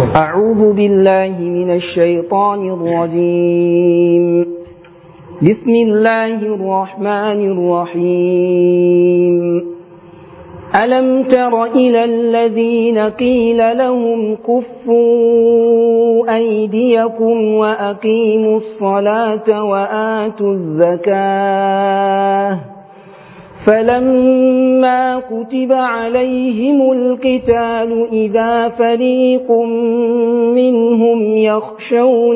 أعوذ بالله من الشيطان الرجيم بسم الله الرحمن الرحيم ألم تر إلى الذين قيل لهم كفوا أيديكم وأقيموا الصلاة وآتوا الزكاة فلما كتب عليهم القتال إذا فريق منهم يخشون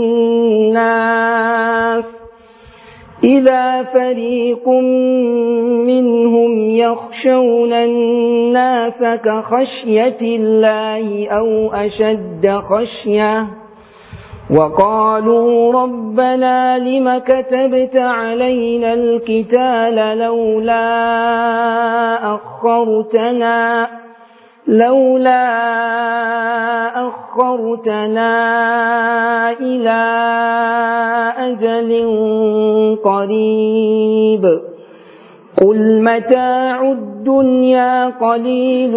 الناس إذا فريق منهم يخشون الناس كخشية الله أو أشد خشية وقالوا ربنا لم كتبت علينا القتال لولا أخرتنا لولا أخرتنا إلى أجل قريب قل متاع الدنيا قليل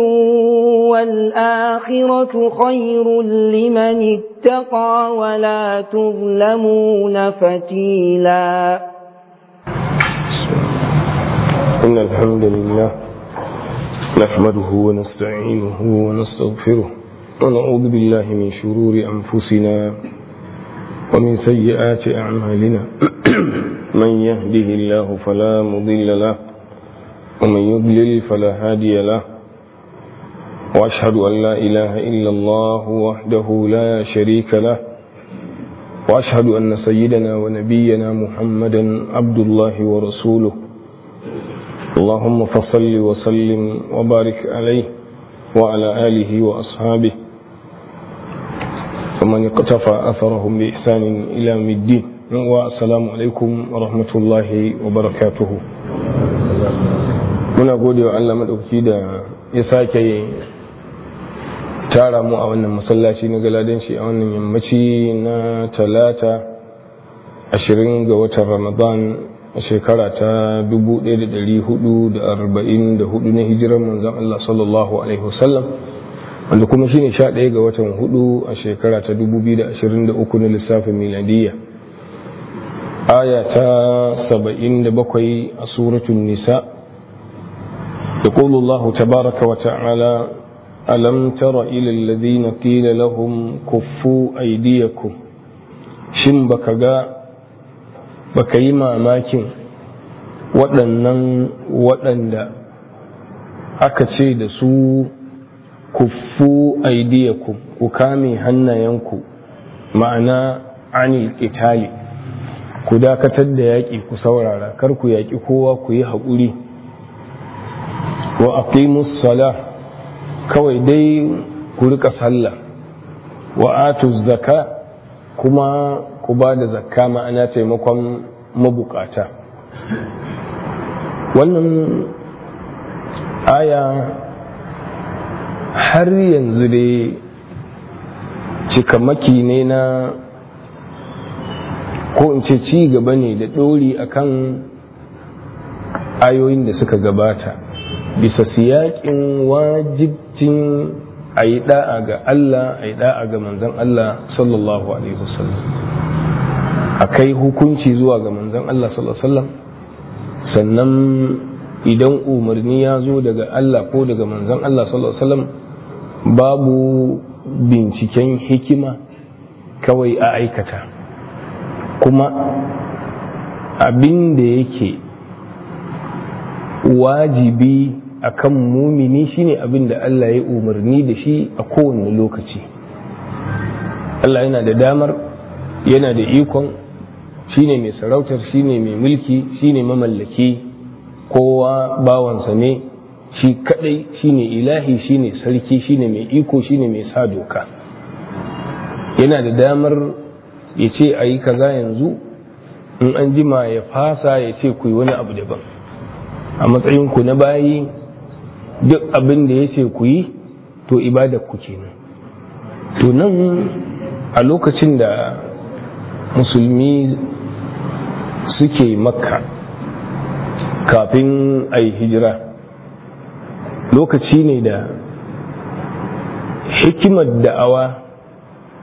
والآخرة خير لمن اتقى ولا تظلمون فتيلا إن الحمد لله نحمده ونستعينه ونستغفره ونعوذ بالله من شرور أنفسنا ومن سيئات أعمالنا من يهده الله فلا مضل له ومن يضلل فلا هادي له وأشهد أن لا إله إلا الله وحده لا شريك له وأشهد أن سيدنا ونبينا محمدا عبد الله ورسوله اللهم فصل وسلم وبارك عليه وعلى آله وأصحابه ومن اقتفى أثرهم بإحسان إلى الدين والسلام عليكم ورحمة الله وبركاته muna gode wa Allah maɗauki da ya sake tara mu a wannan masallaci na galadanci a wannan yammaci na talata ashirin ga watan ramadan a shekara ta 1444 na hijirar manzan Allah sallallahu alaihi wasallam wanda kuma shine 11 ga watan hudu a shekara ta 2023 na lissafin miladiyya aya ta 77 a suratun nisa يقول الله تبارك وتعالى ألم تر إلى الذين قيل لهم كفوا أيديكم شن بكغا بكي ماماكين waɗannan waɗanda aka ce da su kuffu aidiyakum ku kame hannayenku ma'ana anil ƙitali ku dakatar da yaƙi ku saurara kar ku yaƙi kowa ku yi haƙuri wa aqimus sala kawai dai ku rika sallah wa atuz zaka kuma ku ba da zakka ma'ana taimakon mabukata wannan aya har yanzu dai cikamaki ne na ko in ce ci gaba ne da ɗori akan ayoyin da suka gabata bisa siyakin wajibcin a yi da'a ga Allah a yi da'a ga manzan Allah sallallahu Alaihi wasallam a kai hukunci zuwa ga manzan Allah sallallahu Alaihi wasallam sannan idan umarni ya zo daga Allah ko daga manzan Allah sallallahu Alaihi wasallam babu binciken hikima kawai a aikata kuma abin da yake wajibi akan mumini shine abin da Allah ya umarni da shi a kowane lokaci Allah yana da damar yana da ikon shine mai sarautar shine mai mulki shine mamallaki kowa bawansa ne shi kadai shine ilahi shine sarki shine mai iko shine mai sa doka yana da damar ya ce a yi kaza yanzu in an jima ya fasa ya ce ku yi wani abu daban a matsayinku na bayi duk abin da ya ce ku yi to ibada ku kenan to nan a lokacin da musulmi suke makka kafin a yi hijira lokaci ne da hikimar da'awa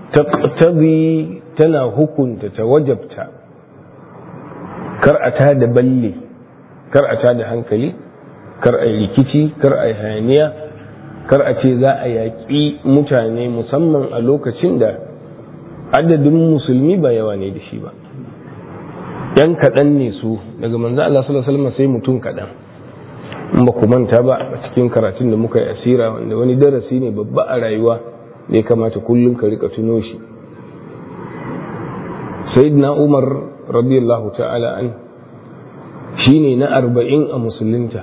taqtabi tana hukunta ta wajabta kar a ta da balle kar a ta da hankali kar a yi rikici kar a yi hayaniya kar a ce za a yaƙi mutane musamman a lokacin da adadin musulmi ba yawa ne da shi ba yan kaɗan ne su daga manzo Allah sallallahu alaihi wasallam sai mutum kaɗan in ba ku manta ba a cikin karatun da muka yi asira wanda wani darasi ne babba a rayuwa da ya kamata kullum ka rika tuno shi sayyidina umar radiyallahu ta'ala an shine na arba'in a musulunta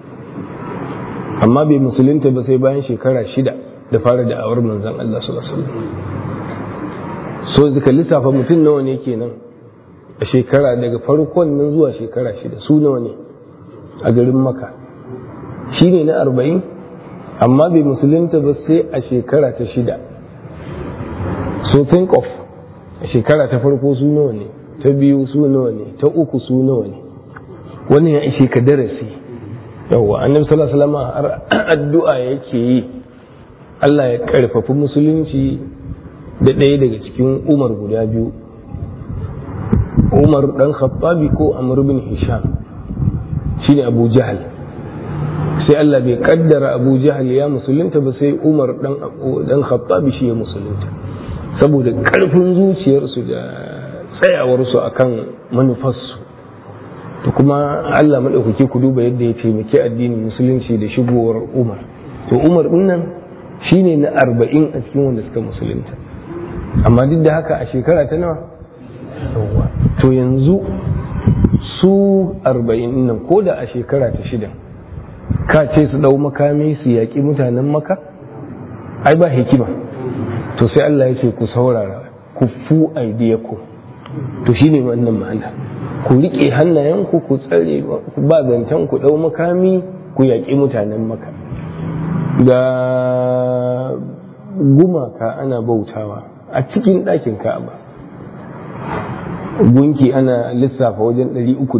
amma bai musulunta ba sai bayan shekara shida da fara da'awar manzon Allah sallallahu alaihi wasallam so zaka lissafa mutum nawa ne kenan a shekara daga farkon nan zuwa shekara shida su nawa ne a garin maka shi ne na arba'in amma bai musulunta ba sai a shekara ta shida so think of a shekara ta farko su nawa ne ta biyu su nawa ne ta uku su nawa ne wannan ya ishe ka darasi yawwa annabi sallallahu alaihi wasallam har addu'a yake yi Allah ya karfafi musulunci da ɗaya daga cikin umar guda biyu umar dan khattabi ko amr bin hisham shine abu jahal sai Allah bai kaddara abu jahal ya musulunta ba sai umar dan dan khattabi shi ya musulunta saboda karfin zuciyarsu da tsayawarsu akan manufarsu to kuma Allah madaukake ku duba yadda ya taimaki addinin musulunci da shigowar umar to umar din nan shine na arba'in a cikin wanda suka musulunta amma duk da haka a shekara ta nawa to yanzu su arba'in nan ko da a shekara ta shida ka ce su ɗau makami su yaƙi mutanen maka ai ba hikima to sai Allah ya ce ku saurara ku fu aidiyaku to shine wannan ma'ana ku riƙe hannayenku ku tsare ba zancen ku ɗau makami ku yaƙi mutanen maka ga gumaka ana bautawa a cikin ɗakin ka'aba gunki ana lissafa wajen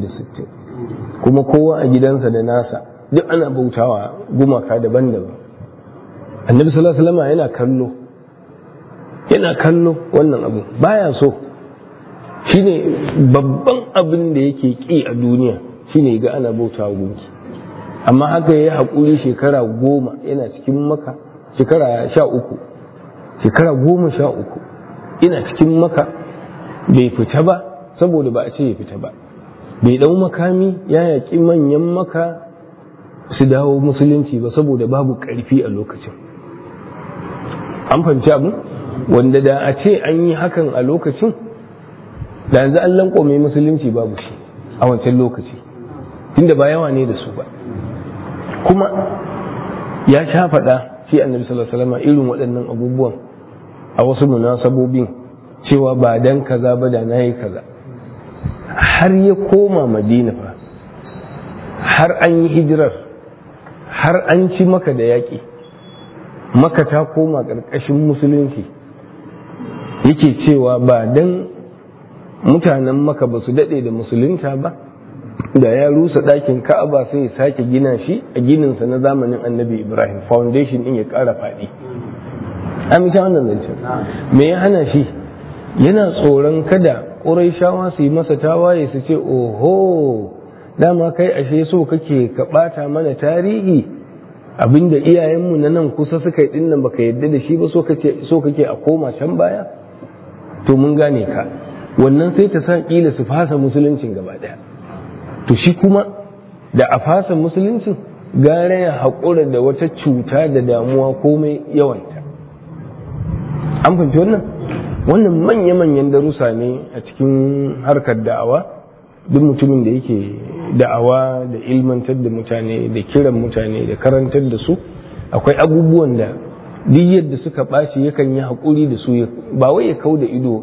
360 kuma kowa a gidansa da nasa duk ana bautawa gumaka daban-daban annabi sallallahu alaihi yana kallo yana kallo wannan abu baya so shine babban abin da yake ki a duniya shine ga ana bautawa gunki amma haka yayi hakuri shekara goma yana cikin maka shekara sha uku shekara goma sha uku ina cikin maka bai fita ba saboda ba a ce ya fita ba bai dau makami ya yaƙi manyan maka su dawo musulunci ba saboda babu ƙarfi a lokacin an fahimci abu wanda da a ce an yi hakan a lokacin da yanzu an lankwame musulunci babu shi a wancan lokaci tunda ba yawa ne da su ba kuma ya sha faɗa shi annabi sallallahu alaihi wasallam irin waɗannan abubuwan a wasu munasabobin cewa ba dan kaza ba da nayi kaza har ya koma madina fa har an yi hijirar har an ci maka da yaƙi maka ta koma ƙarƙashin musulunci yake cewa ba dan mutanen maka ba su daɗe da musulunta ba da ya rusa ɗakin ka'aba sai ya sake gina shi a gininsa na zamanin annabi ibrahim foundation ɗin ya ƙara faɗi amince wannan zancen me ya hana shi yana tsoron kada ƙuraishawa su yi masa tawaye su ce oho dama kai ashe so kake ka ɓata mana tarihi abinda iyayenmu na nan kusa suka yi dinnan baka yadda da shi ba so kake a koma can baya to mun gane ka wannan sai ta sa kila su fasa musuluncin gaba ɗaya to shi kuma da a fasa musuluncin gara ya haƙura da wata cuta da damuwa komai yawanta an fahimci wannan wannan manya-manyan darussa ne a cikin harkar da'awa duk mutumin da yake da'awa da ilmantar da mutane da kiran mutane da karantar da su akwai abubuwan da duk yadda suka ɓaci yakan yi haƙuri da su ba wai ya kau da ido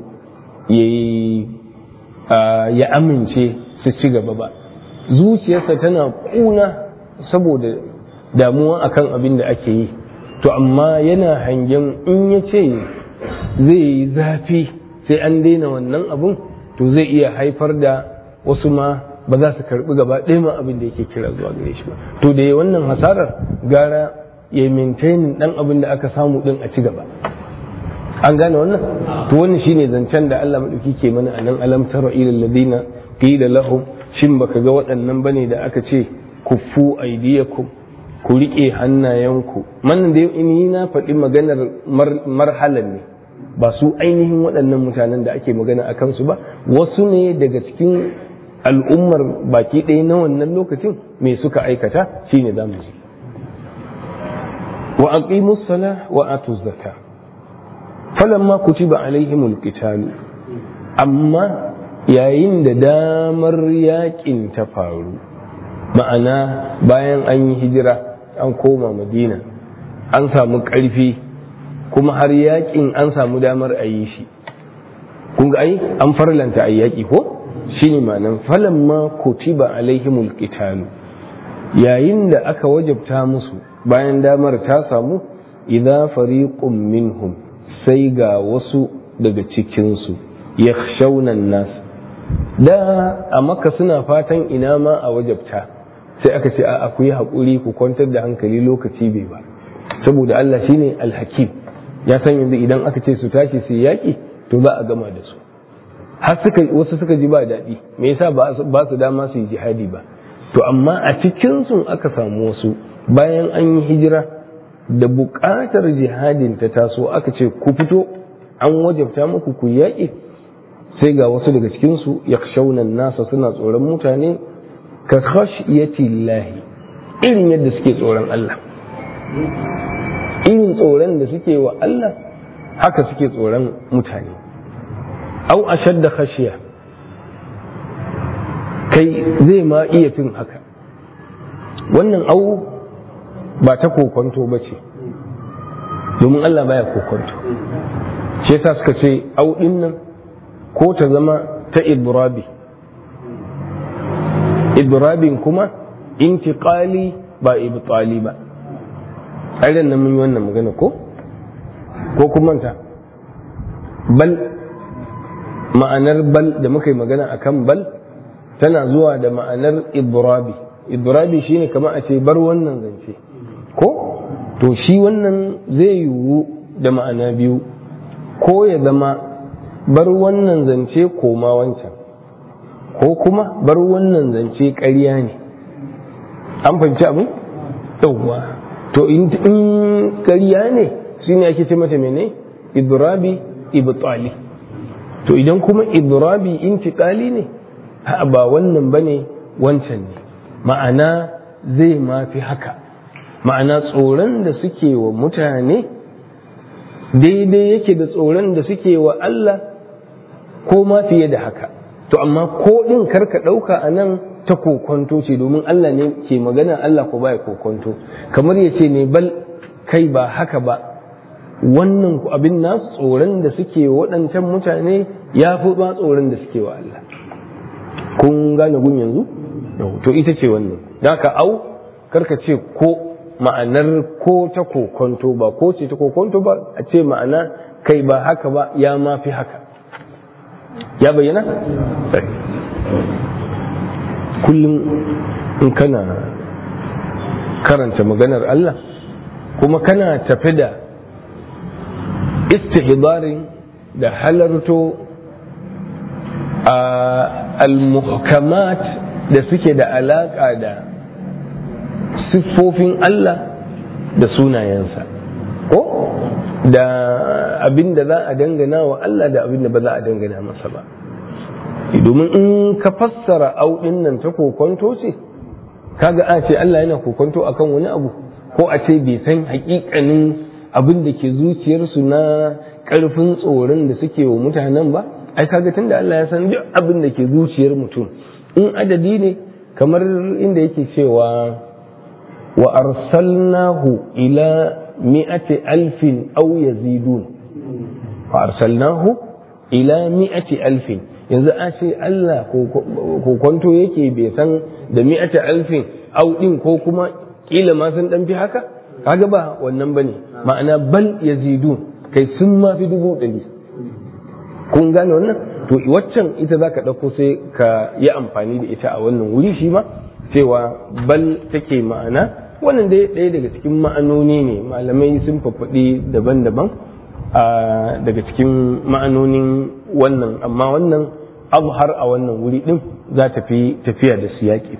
ya amince su ci gaba ba zuciyarsa tana ƙuna saboda damuwa akan abin da ake yi to amma yana hangen in ya ce zai yi zafi sai an daina wannan abun to zai iya haifar da wasu ma ba za su karbi gaba ɗaya ma abin da yake kira zuwa gare shi ba to da ya wannan hasarar gara ya maintainin ɗan abin da aka samu ɗin a ci gaba an gane wannan to wannan shine zancen da Allah madauki ke mana a nan alam tara ila alladina qila lahum shin baka ga waɗannan bane da aka ce kuffu aydiyakum ku rike hannayenku man da ni na faɗi maganar marhalan ne ba su ainihin waɗannan mutanen da ake magana a kansu ba wasu ne daga cikin al'ummar baki ɗaya na wannan lokacin me suka aikata shine za mu ji wa aqimus sala wa atuz zakka falamma kutiba alaihimul qital amma yayin da damar yakin ta faru ma'ana bayan an yi hijira an koma madina an samu ƙarfi kuma har yakin an samu damar a yi shi kun ga ai an farlanta a yaƙi ko shine ma'anan falamma kutiba alaihimul qital yayin da aka wajabta musu bayan damar ta samu idza fariqun minhum sai ga wasu daga cikinsu yakhshawna nas da a maka suna fatan ina ma a wajabta sai aka ce a ku yi haƙuri ku kwantar da hankali lokaci bai ba saboda Allah shine alhakim ya san yanzu idan aka ce su tashi su yaƙi to za a gama da su har suka wasu suka ji ba daɗi me yasa ba su dama su yi jihadi ba to amma a cikin su aka samu wasu bayan an yi hijira da buƙatar jihadin ta taso aka ce ku fito an wajabta muku ku yaƙi sai ga wasu daga cikin su yakshawna nasa suna tsoron mutane ka khashiyati llahi irin yadda suke tsoron Allah irin tsoron da suke wa Allah haka suke tsoron mutane au ashadda khashiya kai zai ma iya fin haka wannan au ba ta kokonto ba ce domin Allah baya kokonto shi yasa suka ce au din nan ko ta zama ta ibrabi idrabin kuma intiqali ba ibtali ba aidan nan mun yi wannan magana ko ko kuma ta bal ma'anar bal da muka yi magana akan bal tana zuwa da ma'anar idrabi idrabi shine kamar a ce bar wannan zance ko to shi wannan zai yiwu da ma'ana biyu ko ya zama bar wannan zance koma wancan ko kuma bar wannan zance ƙarya ne an fahimci abin yauwa to in ƙarya ne shi ne ake ce mata mene idrabi ibtali to idan kuma idrabi intiqali ne ba wannan bane wancan ne ma'ana zai mafi haka ma'ana tsoron da suke wa mutane daidai yake da tsoron da suke wa Allah ko ma fiye da haka to amma ko ɗin karka ɗauka a nan ta kokonto ce domin Allah ne ke magana Allah ko baya kokonto kamar ya ce ne bal kai ba haka ba wannan abin nasu tsoron da suke waɗancan mutane ya fi ba tsoron da suke wa Allah kun gane gun yanzu to ita ce wannan da ka au karka ce ko ma'anar ko ta kokonto ba ko ce ta kokonto ba a ce ma'ana kai ba haka ba ya ma fi haka ya bayyana? kullum in kana karanta maganar Allah kuma kana tafi da istihbarin da halarto a al-muhkamat da suke da alaƙa da siffofin Allah da sunayensa ko da abin da za a dangana wa Allah da abin da ba za a dangana masa ba domin in ka fassara auɗin nan ta kokonto ce kaga a ce Allah yana kokonto akan wani abu ko a ce bai san hakikanin abin da ke zuciyarsu na ƙarfin tsoron da suke wa mutanen ba ai kaga tunda Allah ya san duk abin da ke zuciyar mutum in adadi ne kamar inda yake cewa wa arsalnahu ila mi'ati alfin aw yazidun wa arsalnahu ila mi'ati alfin yanzu a ce Allah ko kwanto yake bai san da mi'ati alfin aw din ko kuma kila ma sun dan fi haka kaga ba wannan bane ma'ana bal yazidun kai sun ma fi dubu ɗari kun gane wannan to waccan ita zaka ɗauko sai ka yi amfani da ita a wannan wuri shi ma cewa bal take ma'ana wannan dai ɗaya daga cikin ma'anoni ne malamai sun fafaɗi daban-daban daga cikin ma'anonin wannan amma wannan abu har a wannan wuri din za ta fi tafiya da siyaki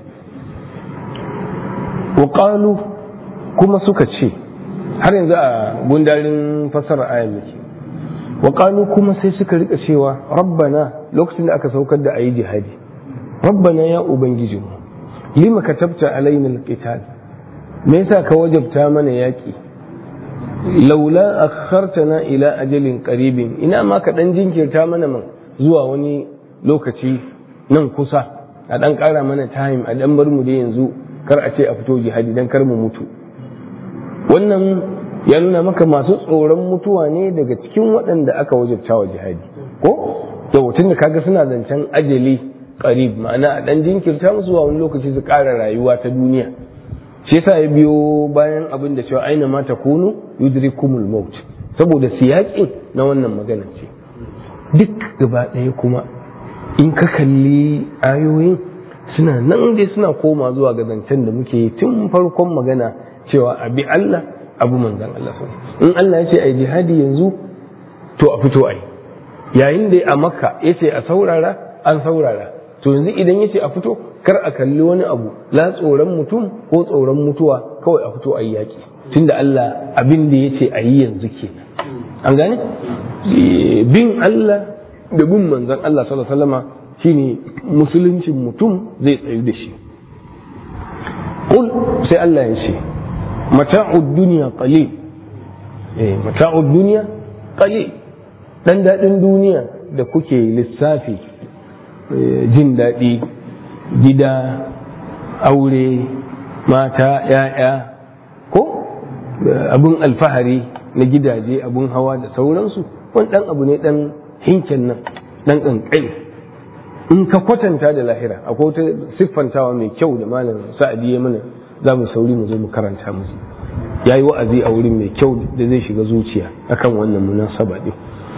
wa kuma suka ce har yanzu a gundarin fasara ayan muke wa kuma sai suka rika cewa rabbana lokacin da aka saukar da ayi jihadi rabbana ya ubangijinmu lima katabta alaina alqital me yasa ka wajabta mana yaki laula akhartana ila ajalin qaribin ina ma ka dan jinkirta mana man zuwa wani lokaci nan kusa a dan kara mana time a dan bar mu da yanzu kar a ce a fito jihadi dan kar mu mutu wannan ya nuna maka masu tsoron mutuwa ne daga cikin waɗanda aka wajabta wa jihadi ko yau tun da kaga suna zancen ajali qarib ma'ana a dan jinkirta musu zuwa wani lokaci su ƙara rayuwa ta duniya shi yasa ya biyo bayan abin da cewa aina ma takunu yudrikumul maut saboda siyaƙin na wannan magana ce duk gaba ɗaya kuma in ka kalli ayoyin suna nan dai suna koma zuwa ga zancen da muke yi tun farkon magana cewa abi Allah abu manzan Allah in Allah ya ce ai jihadi yanzu to a fito ai yayin da a makka ya ce a saurara an saurara to yanzu idan ya ce a fito kar a kalli wani abu la tsoron mutum ko tsoron mutuwa kawai a fito ai yaki tunda Allah abin da ya ce a yi yanzu kenan an gane bin Allah da bin manzan Allah sallallahu alaihi wasallama shine musuluncin mutum zai tsayu da shi Kul sai Allah ya ce mata'ud duniya qalil eh mata'ud duniya qalil dan dadin duniya da kuke lissafi jin daɗi gida aure mata ya'ya ko abun alfahari na gidaje abun hawa da sauransu wani dan abu ne dan hinken nan dan kankai in ka kwatanta da lahira akwai wata siffantawa mai kyau da malam sa'adi ya mana za mu sauri mu zo mu karanta musu ya yi wa'azi a wurin mai kyau da zai shiga zuciya akan wannan munasaba din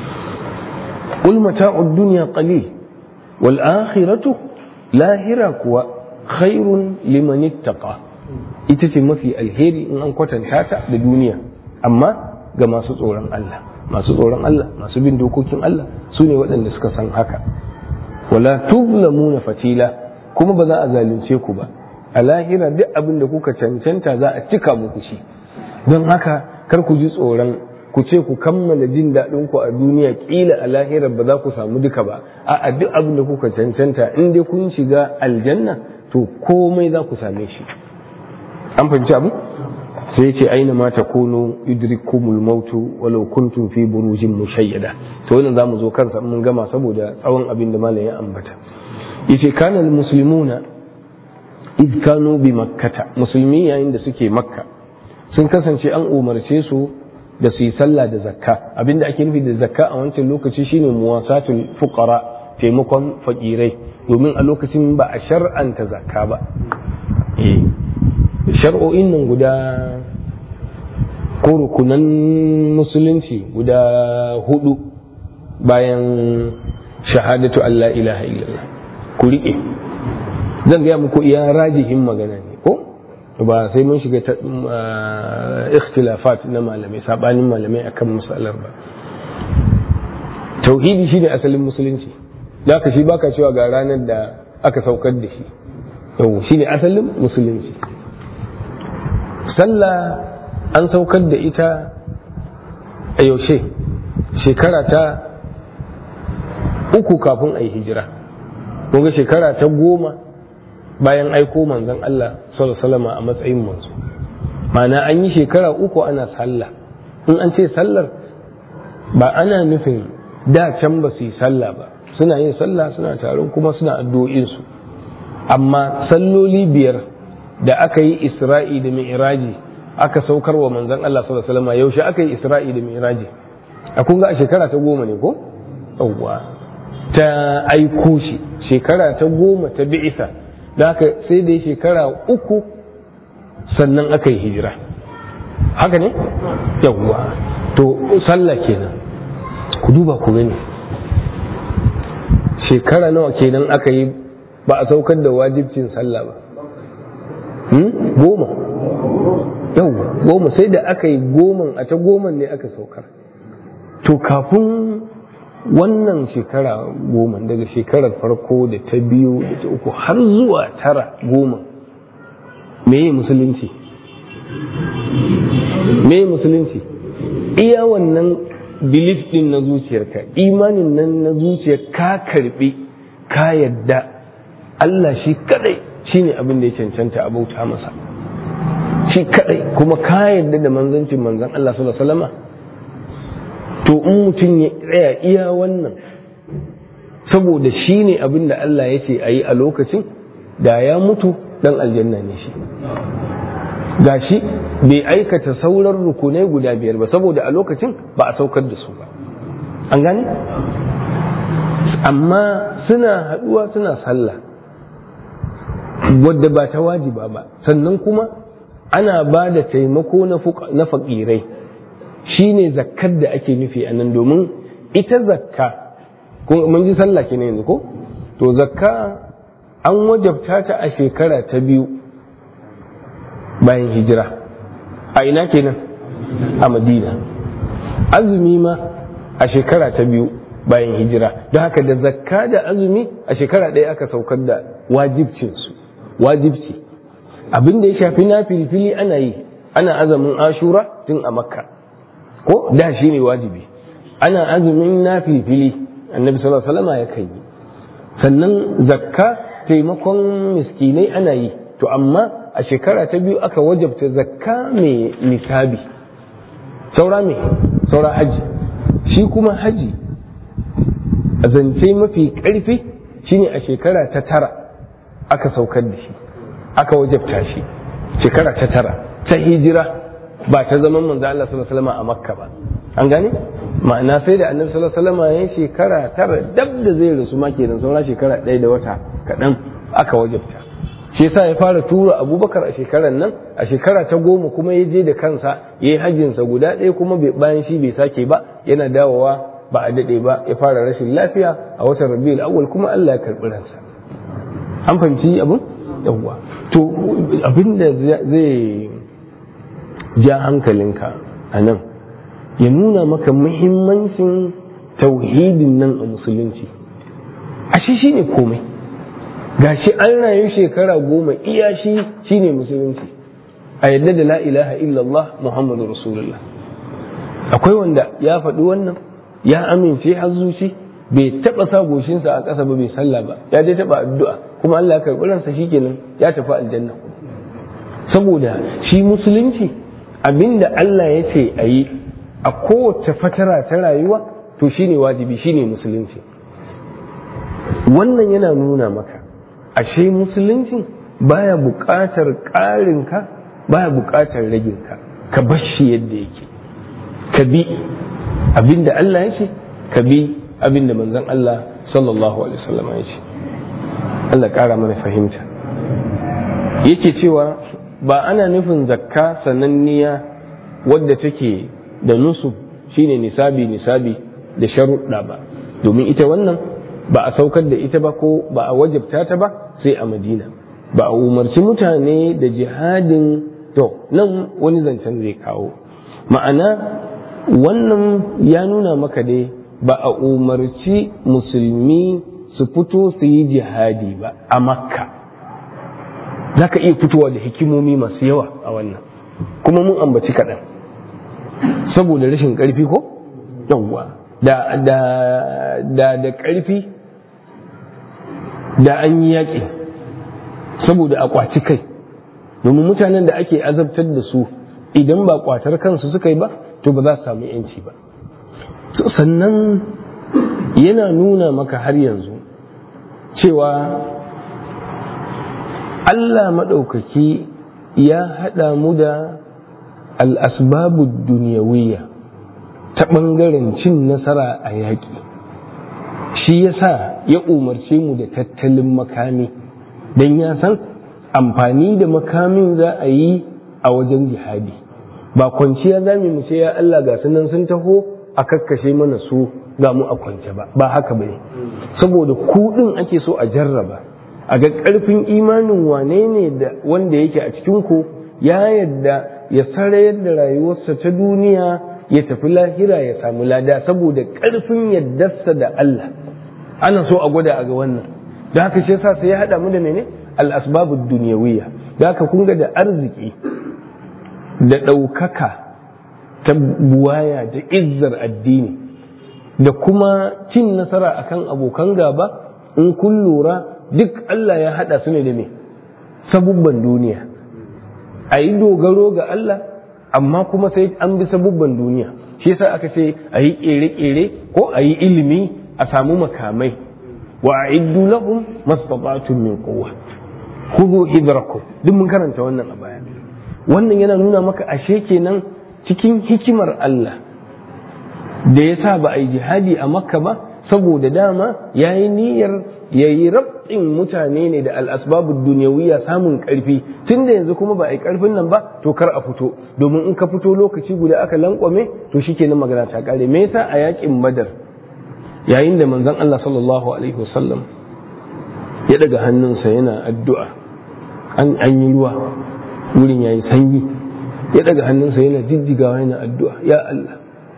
qul mata'ud dunya qalil wal akhiratu lahira kuwa khairun liman ittaqa ita ce mafi alheri in an kwatanta ta da duniya amma ga masu tsoron Allah masu tsoron Allah masu bin dokokin Allah su ne waɗanda suka san haka wala tuzlamuna fatila kuma ba za a zalunce ku ba a lahira duk abin da kuka cancanta za a cika muku shi don haka kar ku ji tsoron ku ce ku kammala jin daɗin ku a duniya kila a lahira ba za ku samu duka ba a duk abin da kuka cancanta in dai kun shiga aljanna to komai za ku same shi an fahimci abu sai ce aina ma takunu yudrikumul mautu walau kuntum fi burujin mushayyada to wannan zamu zo kansa mun gama saboda tsawon abin da malam ya ambata yace kana muslimuna id kanu bi makkata musulmi yayin da suke makka sun kasance an umarce su da su yi sallah da zakka abinda ake nufi da zakka a wancan lokaci shine muwasatul fuqara taimakon fakirai domin a lokacin ba a shar'anta zakka ba eh shar'o'in nan guda ko rukunan musulunci guda hudu bayan shahadatu Allah ilaha illallah ku riƙe zan gaya muku iya rajihin magana ne ko ba sai mun shiga ta ikhtilafat na malamai sabanin malamai akan matsalar ba tauhidi shine asalin musulunci da ka shi baka cewa ga ranar da aka saukar da shi yau shine asalin musulunci sallah an saukar da ita a yaushe shekara ta uku kafin a yi hijira ga shekara ta goma bayan aiko manzon Allah sallallahu a matsayin manzo ma'ana an yi shekara uku ana sallah in an ce sallar ba ana nufin da can ba su yi sallah ba suna yin sallah suna taron kuma suna addu'o'insu amma salloli biyar da aka yi isra'i da mi'raji aka saukar wa manzon Allah sallallahu alaihi wasallam yaushe aka yi isra'i da mi'raji a kun ga a shekara ta goma ne ko yawwa ta aiko shi shekara ta goma ta bi'isa da haka sai da shekara uku sannan aka yi hijira haka ne yawwa to sallah kenan ku duba ku gani shekara nawa kenan aka yi ba a saukar da wajibcin sallah ba goma yau goma sai da aka yi goman a ta goman ne aka saukar to kafin wannan shekara goma daga shekarar farko da ta biyu da ta uku har zuwa tara goma meye musulunci meye musulunci iya wannan belief din na zuciyarka imanin nan na zuciyar ka karbi ka yadda Allah shi kadai shine abin da ya cancanta a bauta masa shi kadai kuma ka yadda da manzancin manzan Allah sallallahu alaihi wasallam to in mutum ya tsaya iya wannan saboda shi ne abin da Allah ya ce a yi a lokacin da ya mutu dan aljanna ne shi gashi bai aikata sauran rukunai guda biyar ba saboda a lokacin ba a saukar da su ba an gani amma suna haduwa suna sallah wadda ba ta wajiba ba sannan kuma ana ba da taimako na fakirai shine zakkar da ake nufi a nan domin ita zakka mun ji sallah ke yanzu ko to zakka an wajabta ta a shekara ta biyu bayan hijira a ina kenan a madina azumi ma a shekara ta biyu bayan hijira don haka da zakka da azumi a shekara ɗaya aka saukar da wajibcinsu wajibci abin da ya shafi na filfili ana yi ana azumin ashura tun a makka ko da shi ne wajibi ana azumin na filfili annabi sallallahu alaihi wasallam ya kai sannan zakka taimakon miskinai ana yi to amma a shekara ta biyu aka wajabta zakka mai nisabi saura me saura haji shi kuma haji a zance mafi ƙarfi shine a shekara ta tara aka saukar da shi aka wajabta shi shekara ta tara ta hijira ba ta zaman manzo Allah sallallahu alaihi wasallam a Makka ba an gane ma'ana sai da annabi sallallahu alaihi wasallam ya shekara tara dab da zai rasu ma kenan saura shekara ɗaya da wata kaɗan aka wajabta shi yasa ya fara tura abubakar a shekarar nan a shekara ta goma kuma ya je da kansa ya yi hajjinsa guda ɗaya kuma bayan shi bai sake ba yana dawowa ba a daɗe ba ya fara rashin lafiya a watan rabiul awwal kuma Allah ya karɓi ransa an fahimci abin yawwa to abin da zai ja hankalinka a nan ya nuna maka muhimmancin tauhidin nan a musulunci ashe shi ne komai gashi an rayu shekara goma iya shi shine musulunci a yadda da la ilaha illallah muhammadu rasulullah akwai wanda ya faɗi wannan ya amince har zuci bai taɓa sa goshinsa a ƙasa ba bai sallah ba ya dai taɓa addu'a kuma Allah ya karɓi ransa shikenan ya tafi aljanna saboda shi musulunci abinda Allah ya ce a yi a kowace fatara ta rayuwa to shine wajibi shine musulunci wannan yana nuna maka ashe musulunci baya buƙatar ƙarinka baya buƙatar raginka ka bar shi yadda yake ka bi abinda Allah ya ce ka bi abinda manzon Allah sallallahu alaihi wasallam ya ce Allah ƙara mana fahimta yake cewa ba ana nufin zakka sananniya wadda take da nusu shine nisabi nisabi da sharuɗa ba domin ita wannan ba a saukar da ita ba ko ba a wajabta ta ba sai a madina ba a umarci mutane da jihadin to nan wani zancen zai kawo ma'ana wannan ya nuna maka dai ba a umarci musulmi su fito su yi jihadi ba a makka za ka iya fitowa da hikimomi masu yawa a wannan kuma mun ambaci kaɗan saboda rashin ƙarfi ko yawwa da da da da ƙarfi da an yi yaƙi saboda a ƙwaci kai domin mutanen da ake azabtar da su idan ba ƙwatar kansu suka yi ba to ba za su samu yanci ba sannan yana nuna maka har yanzu cewa Allah maɗaukaki ya haɗa mu da al'asbabu duniyawiyya ta ɓangaren cin nasara a yaƙi shi ya sa ya umarce mu da tattalin makami don ya san amfani da makamin za a yi a wajen jihadi ba kwanciya za mu ce ya Allah ga sunan sun taho a kakkashe mana su ga mu a kwance ba ba haka ba ne saboda kuɗin ake so a jarraba a ga ƙarfin imanin wane ne da wanda yake a cikin ku ya yadda ya sarayar da rayuwarsa ta duniya ya tafi lahira ya samu lada saboda ƙarfin yaddarsa da Allah ana so a gwada a ga wannan da haka shi yasa sai ya haɗa mu da mene al-asbabud dunyawiyya da haka kun ga da arziki da ɗaukaka ta buwaya da izzar addini da kuma cin nasara akan abokan gaba in kun lura duk Allah ya haɗa su ne da me sabubban duniya a yi dogaro ga Allah amma kuma sai an bi sabubban duniya shi yasa aka ce a yi ƙere-ƙere ko a yi ilimi a samu makamai wa a iddu lahum mastata'tum min quwwa khudhu hidrakum duk mun karanta wannan a baya wannan yana nuna maka ashe kenan cikin hikimar Allah da yasa ba a yi jihadi a makka ba saboda dama yayi niyyar yayi rabin mutane ne da al'asbabu duniyawiya samun karfi tun da yanzu kuma ba a yi karfin nan ba to kar a fito domin in ka fito lokaci guda aka lankwame to shikenan magana ta kare me yasa a yakin badar yayin da manzon Allah sallallahu alaihi wasallam ya daga hannunsa yana addu'a an an yi ruwa wurin yayi sanyi ya daga hannunsa yana jijjigawa yana addu'a ya Allah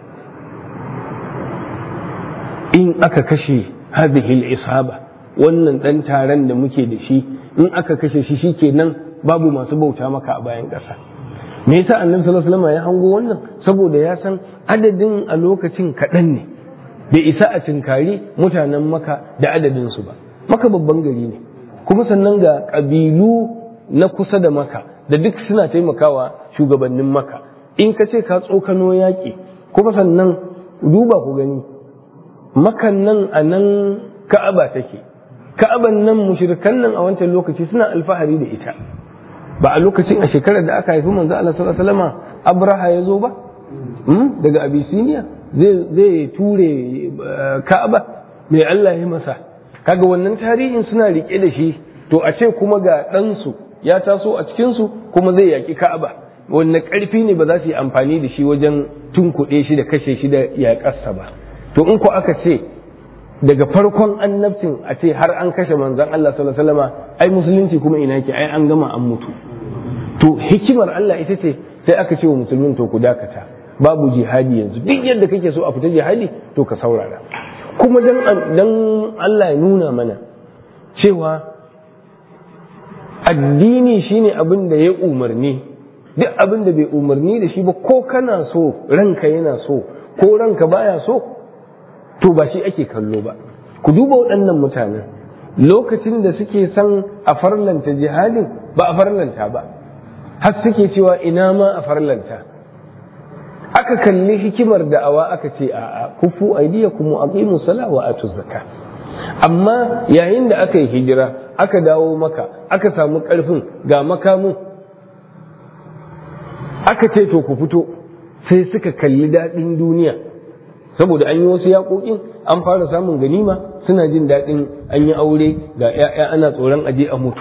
in aka kashe hadhihi al-isaba wannan dan taron da muke da shi in aka kashe shi shikenan babu masu bauta maka a bayan ƙasa me yasa annabi sallallahu alaihi wasallam ya hango wannan saboda ya san adadin a lokacin kaɗan ne bai isa a cinkari mutanen maka da adadin su ba maka babban gari ne kuma sannan ga ƙabilu na kusa da maka da duk suna taimakawa shugabannin maka in ka ce ka tsokano yaƙi kuma sannan duba ku gani makan nan a nan ka'aba take ka'aban nan mushrikan nan a wancan lokaci suna alfahari da ita ba a lokacin a shekarar da aka haifi manzo Allah sallallahu alaihi wasallam Abraha ya zo ba daga Abyssinia zai zai ture Ka'aba mai Allah ya masa kaga wannan tarihin suna rike da shi to a ce kuma ga ɗansu ya taso a cikin su kuma zai yaki Ka'aba wannan ƙarfi ne ba za su yi amfani da shi wajen tunkuɗe shi da kashe shi da yaƙarsa ba to in ko aka ce daga farkon annabcin a ce har an kashe manzon Allah sallallahu alaihi wasallam ai musulunci kuma ina yake ai an gama an mutu to hikimar Allah ita ce sai aka ce wa musulmin to ku dakata babu jihadi yanzu duk yadda kake so a fita jihadi to ka saurara kuma dan dan Allah ya nuna mana cewa addini shine abin da ya umarni duk abin da bai umarni da shi ba ko kana so ranka yana so ko ranka baya so to ba shi ake kallo ba ku duba waɗannan mutanen lokacin da suke son a farlanta jihadin ba a farlanta ba har suke cewa ina ma a farlanta aka kalli hikimar da'awa aka ce a kufu aidiyakum wa aqimu sala wa atu zakka amma yayin da aka yi hijira aka dawo maka aka samu karfin ga makamu aka ce to ku fito sai suka kalli daɗin duniya saboda an yi wasu yaƙoƙin an fara samun ganima suna jin daɗin an yi aure ga 'ya'ya ana tsoron aje a mutu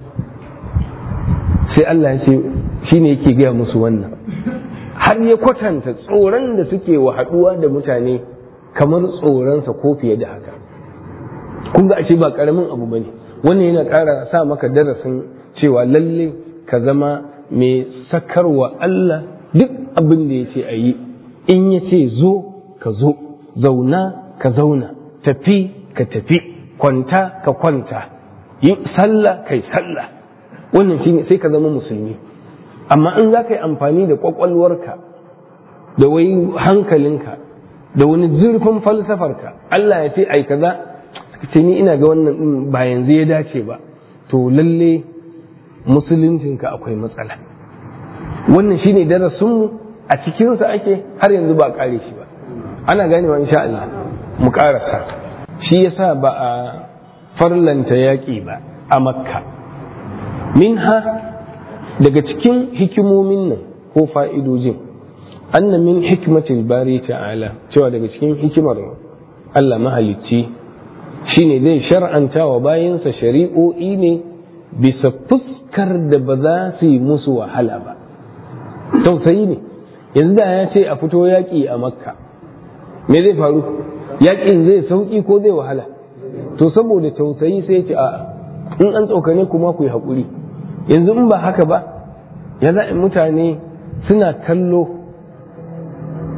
sai Allah ya ce shi ne yake gaya musu wannan har ya kwatanta tsoron da suke wa haɗuwa da mutane kamar tsoronsa ko fiye da haka kun ga ashe ba ƙaramin abu ba ne wannan yana ƙara sa maka darasin cewa lalle ka zama mai sakarwa Allah duk abin da ya ce a yi in ya ce zo ka zo zauna ka zauna tafi ka tafi kwanta ka kwanta yi sallah kai sallah wannan shi sai ka zama musulmi amma in za ka yi amfani da kwakwalwarka da wai hankalinka da wani zurfin falsafarka Allah ya ce ai kaza ce ni ina ga wannan din ba yanzu ya dace ba to lalle musuluncinka akwai matsala wannan shine darasinmu a cikinsa ake har yanzu ba kare shi ba ana ganewa insha Allah mu karasa shi yasa ba a farlanta yaƙi ba a makka minha daga cikin hikimomin nan ko fa'idojin anna min hikmatil bari ta'ala cewa daga cikin hikimar Allah mahalicci shine zai shar'anta wa bayansa shari'o'i ne bisa fuskar da ba za su yi musu wahala ba tausayi ne yanzu da ya ce a fito yaƙi a makka me zai faru yaƙin zai sauƙi ko zai wahala to saboda tausayi sai ce a in an tsokane kuma ku yi haƙuri yanzu in ba haka ba ya za mutane suna kallo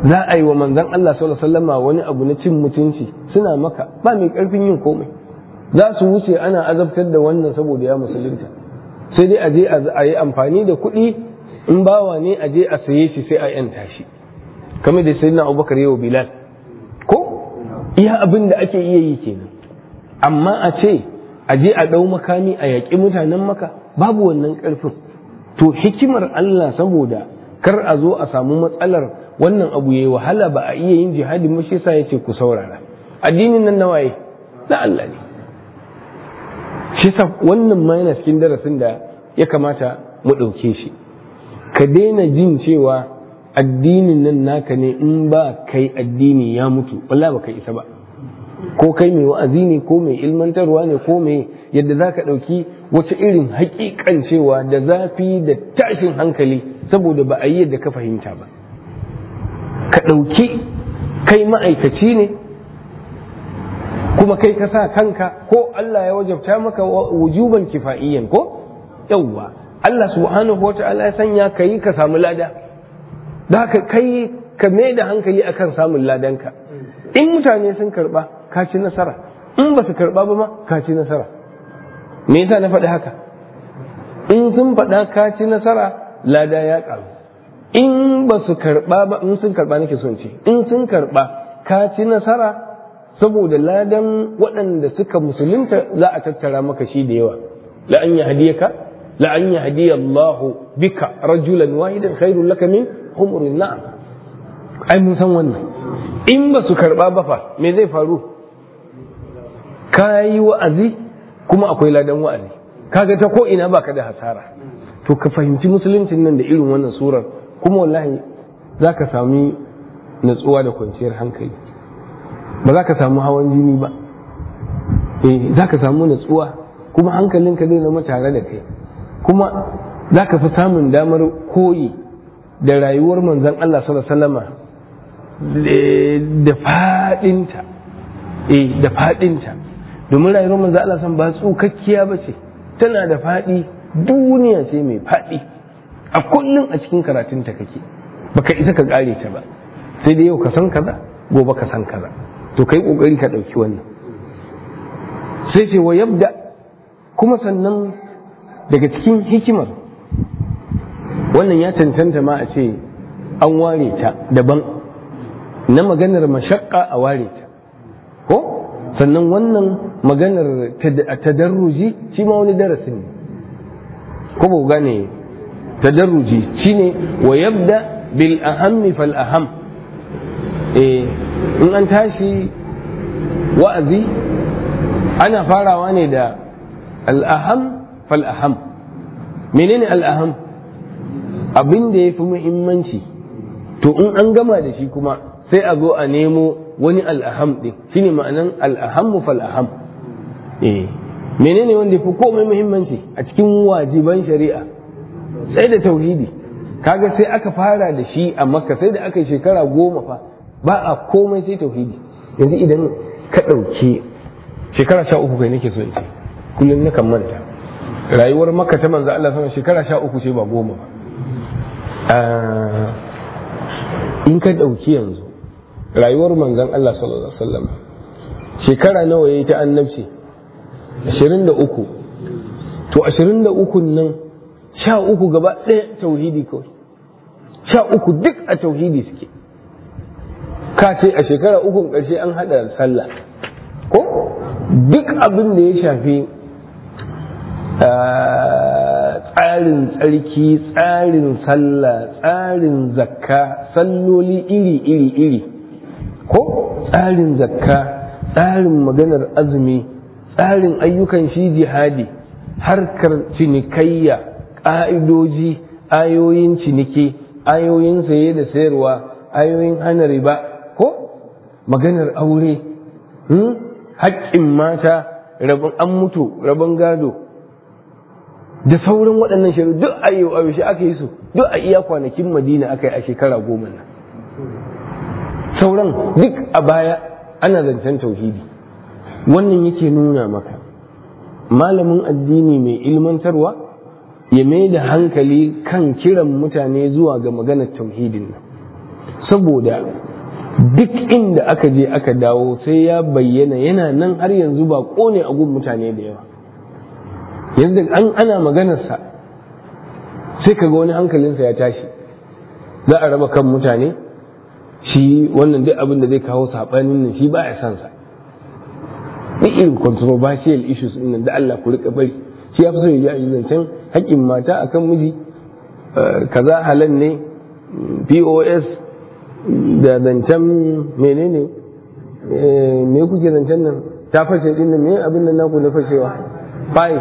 za a yi wa manzan Allah sallallahu alaihi wasallama wani abu na cin mutunci suna maka ba mai karfin yin komai za su wuce ana azabtar da wannan saboda ya musulunta sai dai a je a yi amfani da kuɗi in bawa ne a je a saye shi sai a yanta shi kamar da sayyidina Abubakar yau Bilal ko iya abin da ake iya yi kenan amma a ce a je a ɗau makami a yaƙi mutanen maka babu wannan ƙarfin to hikimar Allah saboda kar a zo a samu matsalar wannan abu yayi wahala ba a iya yin jihadi ba shi yasa yace ku saurara addinin nan nawaye na Allah ne shi yasa wannan ma yana cikin darasin da ya kamata mu ɗauke shi ka daina jin cewa addinin nan naka ne in ba kai addini ya mutu wallahi ba kai isa ba ko kai mai wa'azi ne ko mai ilmantarwa ne ko mai yadda za ka ɗauki wata irin haƙiƙan cewa da zafi da tashin hankali saboda ba a yi yadda ka fahimta ba ka ɗauki kai ma'aikaci ne kuma kai ka sa kanka ko Allah ya wajabta maka wujuban kifa'iyyan ko yawwa Allah subhanahu wa ta'ala ya sanya ka yi ka samu lada da ka kai ka mai da hankali akan samun ladanka in mutane sun karba ka ci nasara in ba su karba ba ma ka ci nasara me yasa na faɗi haka in sun faɗa ka ci nasara lada ya ƙaru in ba su karba ba in sun karba nake son ce in sun karba ka ci nasara saboda ladan waɗanda suka musulunta za a tattara maka shi da yawa la an yahdiyaka la an yahdiya Allahu bika rajulan wahidan khairul laka min humrin na'am ai mun san wannan in ba su karba ba fa me zai faru ka yi wa'azi kuma akwai ladan wa'azi kaga ta ko ina baka da hasara to ka fahimci musuluncin nan da irin wannan surar kuma wallahi za ka sami natsuwa da kwanciyar hankali ba za ka samu hawan jini ba eh za ka samu natsuwa kuma hankalinka zai zama tare da kai kuma za ka fi samun damar koyi da rayuwar manzon Allah sallallahu alaihi wasallama da faɗinta eh da faɗinta domin rayuwar manzo Allah san ba tsukakkiya ba ce tana da faɗi duniya ce mai faɗi a kullum a cikin karatunta kake baka isa ka ƙare ta ba sai da yau ka san kaza gobe ka san kaza to kai kokari ka ɗauki wannan sai ce wa yabda kuma sannan daga cikin hikimar wannan ya cancanta ma a ce an ware ta daban na maganar mashakka a ware ta ko sannan wannan maganar tadarruji shi ma wani darasin ne ko ba gane tadarruji shine wa yabda bil ahammi fal aham eh in an tashi wa'azi ana farawa ne da al aham fal aham menene al aham abin da ya fi muhimmanci to in an gama da shi kuma sai a zo a nemo wani al'aham ɗin shi ne ma'anan al'ahammu fal'aham eh menene wanda fi komai muhimmanci a cikin wajiban shari'a sai da tauhidi kaga sai aka fara da shi a makka sai da aka yi shekara goma fa ba a komai sai tauhidi yanzu idan ka ɗauki shekara sha uku kai nake so in ce kullum na kan manta rayuwar makka ta manzo Allah sama shekara sha uku ce ba goma ba in ka ɗauki yanzu rayuwar manzon Allah sallallahu alaihi wasallam shekara nawa yayi ta annabci 23 to 23 nan sha uku gaba ɗaya tauhidi kawai sha uku duk a tauhidi suke ka ce a shekara ukun ƙarshe an haɗa sallah ko duk abin da ya shafi tsarin tsarki tsarin sallah tsarin zakka salloli iri iri iri ko tsarin zakka tsarin maganar azumi tsarin ayyukan shi jihadi harkar cinikayya ƙa'idoji ayoyin ciniki ayoyin saye da sayarwa ayoyin hana riba ko maganar aure haƙƙin mata rabin an mutu rabin gado da sauran waɗannan shirin duk a yi yaushe aka yi su duk a iya kwanakin madina aka yi a shekara goma nan sauran duk a baya ana zancen tauhidi wannan yake nuna maka malamin addini mai ilmantarwa ya mai da hankali kan kiran mutane zuwa ga maganar tauhidin nan saboda duk inda aka je aka dawo sai ya bayyana yana nan har yanzu ba kone a gun mutane da yawa yanzu an ana maganarsa sai kaga wani hankalinsa ya tashi za a raba kan mutane shi wannan duk abin da zai kawo saɓanin nan shi ba ya san sa duk irin controversial issues din nan da Allah ku rika bari shi ya fi so ya ji zancen haƙƙin mata akan miji kaza halan ne POS da zancen menene me kuke zancen nan ta fashe din nan me abin nan naku na fashewa fai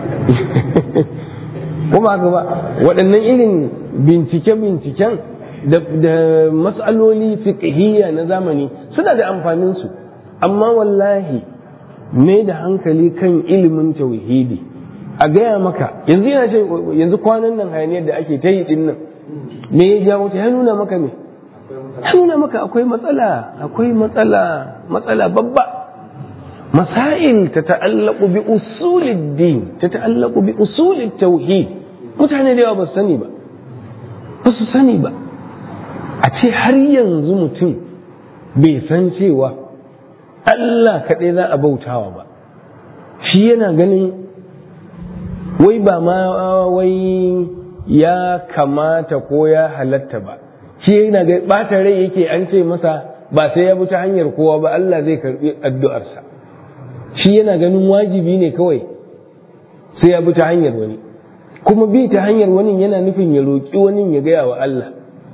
kuma haka ba waɗannan irin bincike-binciken da matsaloli fiqhiyya na zamani suna da amfaninsu amma wallahi mai da hankali kan ilimin tauhidi a gaya maka yanzu yana ce yanzu kwanan nan hayaniyar da ake ta yi din nan me ya jawo ta ya nuna maka me ya nuna maka akwai matsala akwai matsala matsala babba masail ta ta'allaku bi usulid din ta ta'allaku bi usulid tauhid mutane da yawa ba su sani ba ba su sani ba a ce har yanzu mutum bai san cewa Allah kaɗai za a bautawa ba shi yana ganin wai ba ma wai ya kamata ko ya halatta ba shi yana ga ɓata rai yake an ce masa ba sai ya bi ta hanyar kowa ba Allah zai karɓi addu'arsa shi yana ganin wajibi ne kawai sai ya bi ta hanyar wani kuma bi ta hanyar wani yana nufin ya roƙi wani ya gaya wa Allah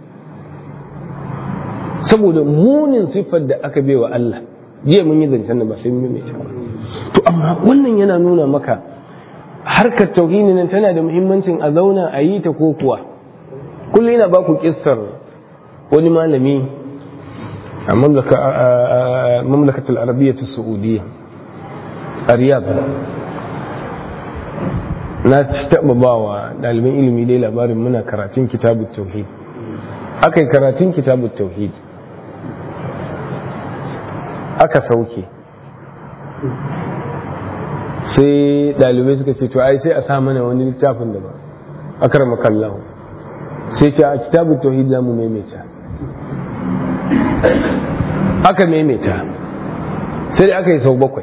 saboda munin siffar da aka bai wa Allah jiya mun yi zancen da ba sai mun mai to amma wannan yana nuna maka harkar tauhidi nan tana da muhimmancin a zauna a yi ta ko kuwa kullum yana ba ku kissar wani malami a mamlakatul arabiyyah saudiyya a riyadh na taɓa ba wa ɗaliban ilimi dai labarin muna karatun kitabun tauhid aka yi karatun kitabun tauhid aka sauke sai ɗalibai suka ce to ai sai a sa mana wani littafin da ba akar makallahu sai ce a kitabun tauhid za mu maimaita aka maimaita sai aka yi sau bakwai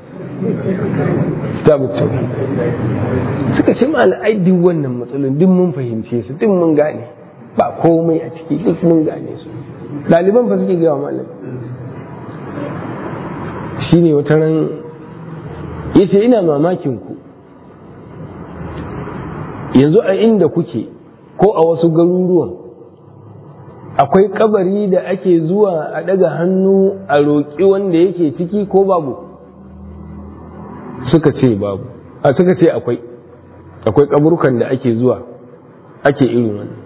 kitabun tauhid suka ce ma al'aidi wannan matsalolin duk mun fahimce su duk mun gane ba komai a ciki duk mun gane su ɗaliban fa suke gawa malami shine wata ran ya ce ina mamakin ku yanzu a inda kuke ko a wasu garuruwan akwai kabari da ake zuwa a daga hannu a roƙi wanda yake ciki ko babu suka ce babu a suka ce akwai akwai kaburukan da ake zuwa ake irin wannan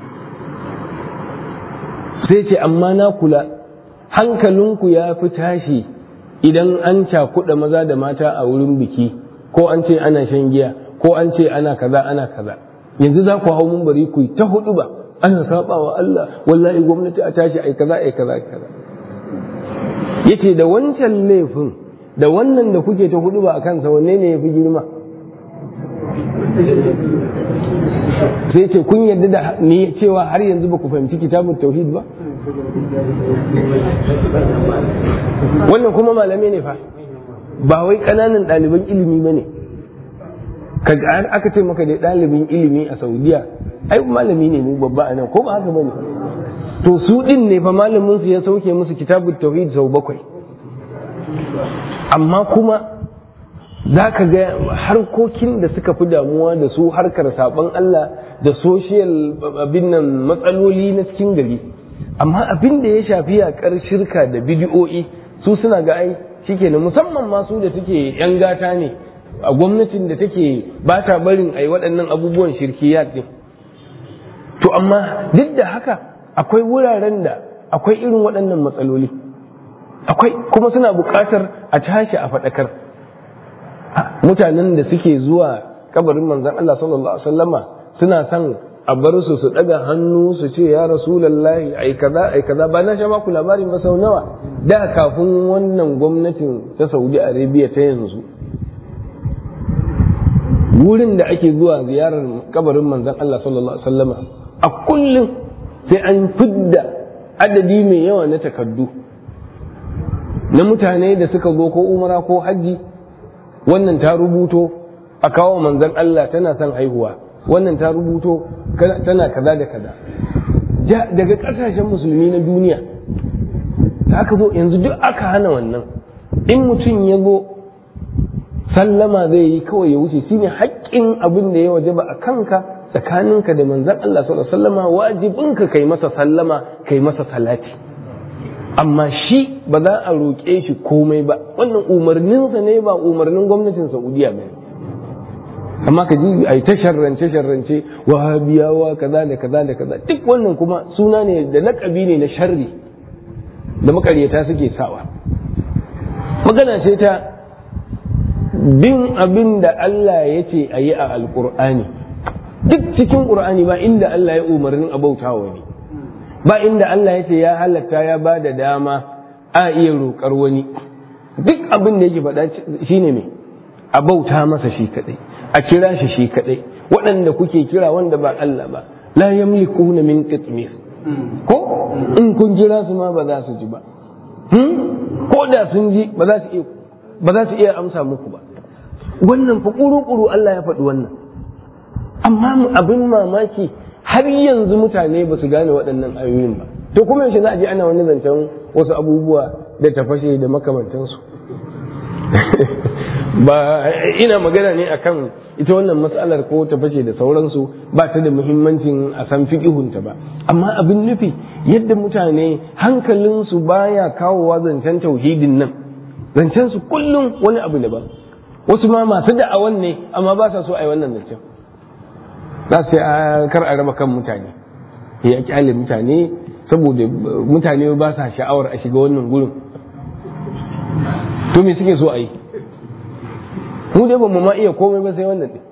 sai ce amma na kula hankalinku ya fi tashi idan an cakuɗa maza da mata a wurin biki ko an ce ana shan giya ko an ce ana kaza ana kaza yanzu za ku hau mun bari ku ta hudu ba ana saba wa Allah wallahi gwamnati a tashi ai kaza ai kaza kaza yace da wancan laifin da wannan da kuke ta hudu ba a kansa wanne ne ya fi girma sai ce kun yarda da ni cewa har yanzu ba ku fahimci kitabun tauhid ba wannan kuma malamai ne fa ba wai ƙananan ɗaliban ilimi ba ne aka ce maka da ɗalibin ilimi a saudiya ai malami ne mu babba a nan ko ba haka ba ne to su ɗin ne fa malamin su ya sauke musu kitabun tauhid sau bakwai amma kuma za ka ga harkokin da suka fi damuwa da su harkar saɓon Allah da social abin nan matsaloli na cikin gari amma abin da ya shafi yaƙar shirka da bidiyo'i su suna ga ai shikenan musamman masu da suke yan gata ne a gwamnatin da take ba ta barin ai waɗannan abubuwan shirkiyat din to amma duk da haka akwai wuraren da akwai irin waɗannan matsaloli akwai kuma suna buƙatar a tashi a faɗakar mutanen da suke zuwa kabarin manzon Allah sallallahu alaihi wasallama suna son a bar su su daga hannu su ce ya rasulallahi ai kaza ai kaza ba na sha baku labarin ba sau nawa da kafin wannan gwamnatin ta Saudi Arabia ta yanzu wurin da ake zuwa ziyarar kabarin manzon Allah sallallahu alaihi wasallama a kullum sai an fidda adadi mai yawa na takardu na mutane da suka zo ko umara ko hajji wannan ta rubuto a kawo manzon Allah tana son haihuwa wannan ta rubuto tana kaza da kaza daga ƙasashen musulmi na duniya da aka zo yanzu duk aka hana wannan in mutum ya zo sallama zai yi kawai ya wuce shine haƙƙin abin da ya wajaba a kanka tsakaninka da manzon Allah sallallahu alaihi wasallama wajibinka kai masa sallama kai masa salati amma shi ba za a roƙe shi komai ba wannan umarninsa ne ba umarnin gwamnatin Saudiya ba amma ka ji ai ta sharrance sharrance wahabiyawa kaza da kaza da kaza duk wannan kuma suna ne da laƙabi ne na sharri da makaryata suke sawa magana ce ta bin abin da Allah ya ce a yi a alƙur'ani duk cikin ƙur'ani ba inda Allah ya umarnin a bautawa ne ba inda Allah ya ce ya halatta ya ba da dama a iya roƙar wani duk abin da yake faɗa shine me a bauta masa shi kaɗai a kira shi shi kaɗai waɗanda kuke kira wanda ba Allah ba la yamlikuna min qitmir ko in kun jira su ma ba za su ji ba ko da sun ji ba za su iya ba za su iya amsa muku ba wannan fa kuru Allah ya faɗi wannan amma abin mamaki har yanzu mutane ba su gane waɗannan ayoyin ba to kuma yaushe za a je ana wani zancen wasu abubuwa da tafashe da makamantansu ba ina magana ne akan ita wannan matsalar ko tafashe da sauransu ba ta da muhimmancin a san fiƙihunta ba amma abin nufi yadda mutane hankalinsu baya kawowa zancen tauhidin nan zancen su kullum wani abu daban wasu ma masu da'awan ne amma ba sa so a yi wannan zancen za su kar a raba kan mutane ya kyale mutane saboda mutane ba sa sha'awar a shiga wannan gurin to me suke so a yi mu dai ba mu ma iya komai ba sai wannan ɗin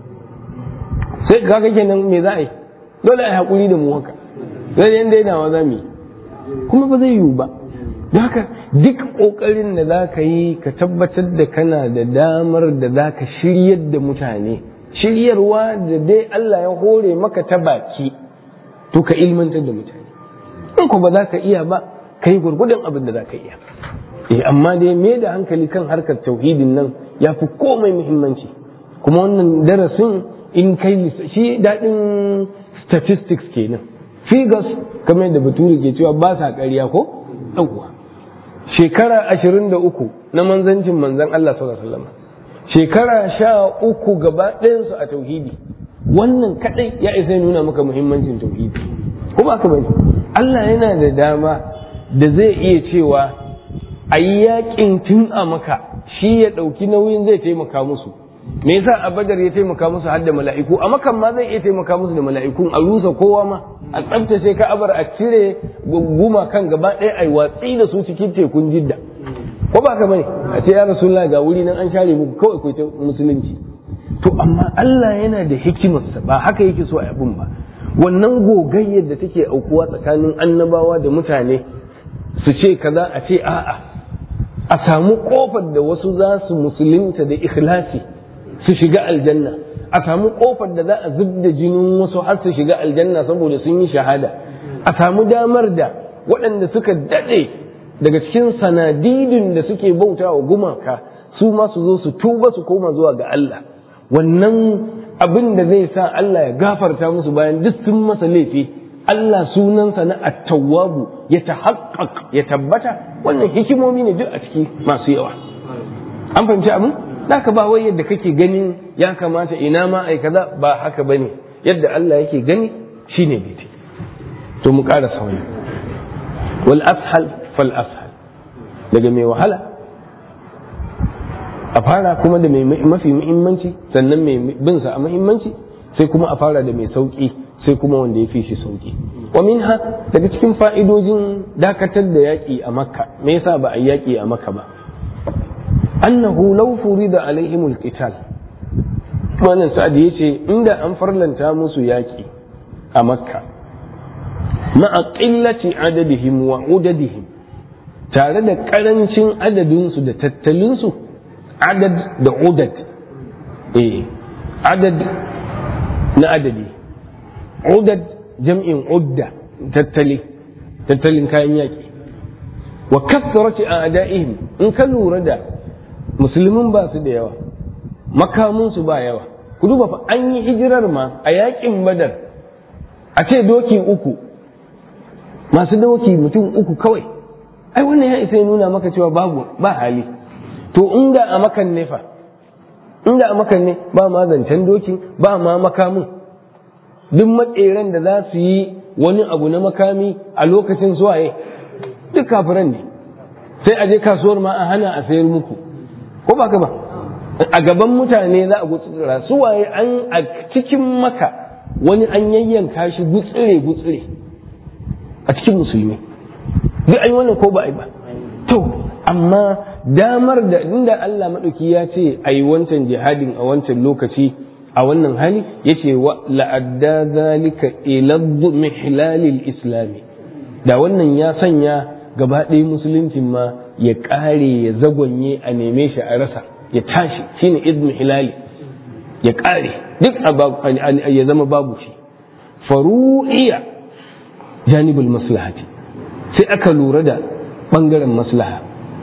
sai kaga kenan me za a yi dole a yi haƙuri da mu haka sai yan dainawa za mu yi kuma ba zai yiwu ba don haka duk ƙoƙarin da za ka yi ka tabbatar da kana da damar da za ka shiryar da mutane shiryarwa da dai Allah ya hore maka ta baki to ka ilmantar da mutane in ko ba za ka iya ba ka yi gurgudun abin da za ka iya eh amma dai me da hankali kan harkar tauhidin nan ya fi komai muhimmanci kuma wannan darasin in kai shi daɗin statistics kenan figures kamar da bature ke cewa ba sa ƙarya ko ɗauwa shekara ashirin da uku na manzancin manzan Allah sallallahu alaihi wasallam shekara sha uku gaba ɗayansu a tauhidi wannan kaɗai ya isa nuna maka muhimmancin tauhidi ko ba ka bane Allah yana da dama da zai iya cewa a yi yaƙin tun a maka shi ya ɗauki nauyin zai taimaka musu me yasa a badar ya taimaka musu har da mala'iku a makan ma zai iya taimaka musu da mala'ikun a rusa kowa ma a tsabtace ka'abar a cire guma kan gaba ɗaya a yi watsi da su cikin tekun jidda ko ba ka bane a ce ya rasulullah ga wuri nan an share muku kawai ku ta musulunci to amma Allah yana da hikimarsa ba haka yake so a abin ba wannan gogayyar da take aukuwa tsakanin annabawa da mutane su ce kaza a ce a'a a samu kofar da wasu za su musulunta da ikhlasi su shiga aljanna a samu kofar da za a zub da jinin wasu har su shiga aljanna saboda sun yi shahada a samu damar da waɗanda suka daɗe daga cikin sanadidin da suke bauta wa gumaka su ma su zo su tuba su koma zuwa ga Allah wannan abin da zai sa Allah ya gafarta musu bayan duk sun masa laifi Allah sunansa na attawwabu ya tahaqqaq ya tabbata wannan hikimomi ne duk a ciki masu yawa an fahimci abin ka ba wai yadda kake ganin ya kamata ina ma ai kaza ba haka bane yadda Allah yake gani shine daidai to mu ƙara sauri wal ashal fal ashal daga mai wahala a fara kuma da mai mafi muhimmanci sannan mai bin sa a muhimmanci sai kuma a fara da mai sauki sai kuma wanda ya fi shi sauki wa minha daga cikin fa'idojin dakatar da yaƙi a makka me yasa ba a yaƙi a makka ba annahu law furida alaihim alqital wannan sa'ad yace inda an farlanta musu yaƙi a makka ma'a qillati adadihim wa udadihim tare da karancin adadinsu da tattalinsu adad da udad eh adad na adadi udad jam'in udda tattali tattalin kayan yaƙi wa kasrati a'da'ihim in ka lura da musulmin ba su da yawa makamin su ba yawa ku duba fa an yi hijirar ma a yaƙin badar a ce doki uku masu doki mutum uku kawai ai wannan ya isa ya nuna maka cewa babu ba hali to inda a makan ne fa inda a makan ne ba ma zancen doki ba ma makamin duk matseren da za su yi wani abu na makami a lokacin suwaye duk kafiran ne sai a je kasuwar ma a hana a sayar muku ko ba ka ba a gaban mutane za a gutsura suwaye an a cikin maka wani an yayyanka shi gutsire gutsire a cikin musulmi duk an yi wannan ko ba a yi ba to amma damar da inda Allah maɗauki ya ce a yi wancan jihadin a wancan lokaci a wannan hali ya ce wa la'adda zalika iladdu mihlalil islami da wannan ya sanya gaba ɗaya musuluncin ma ya ƙare ya zagonye a neme shi a rasa ya tashi shine idm hilali ya ƙare duk ya zama babu shi faru'iya janibul maslahati sai aka lura da ɓangaren maslaha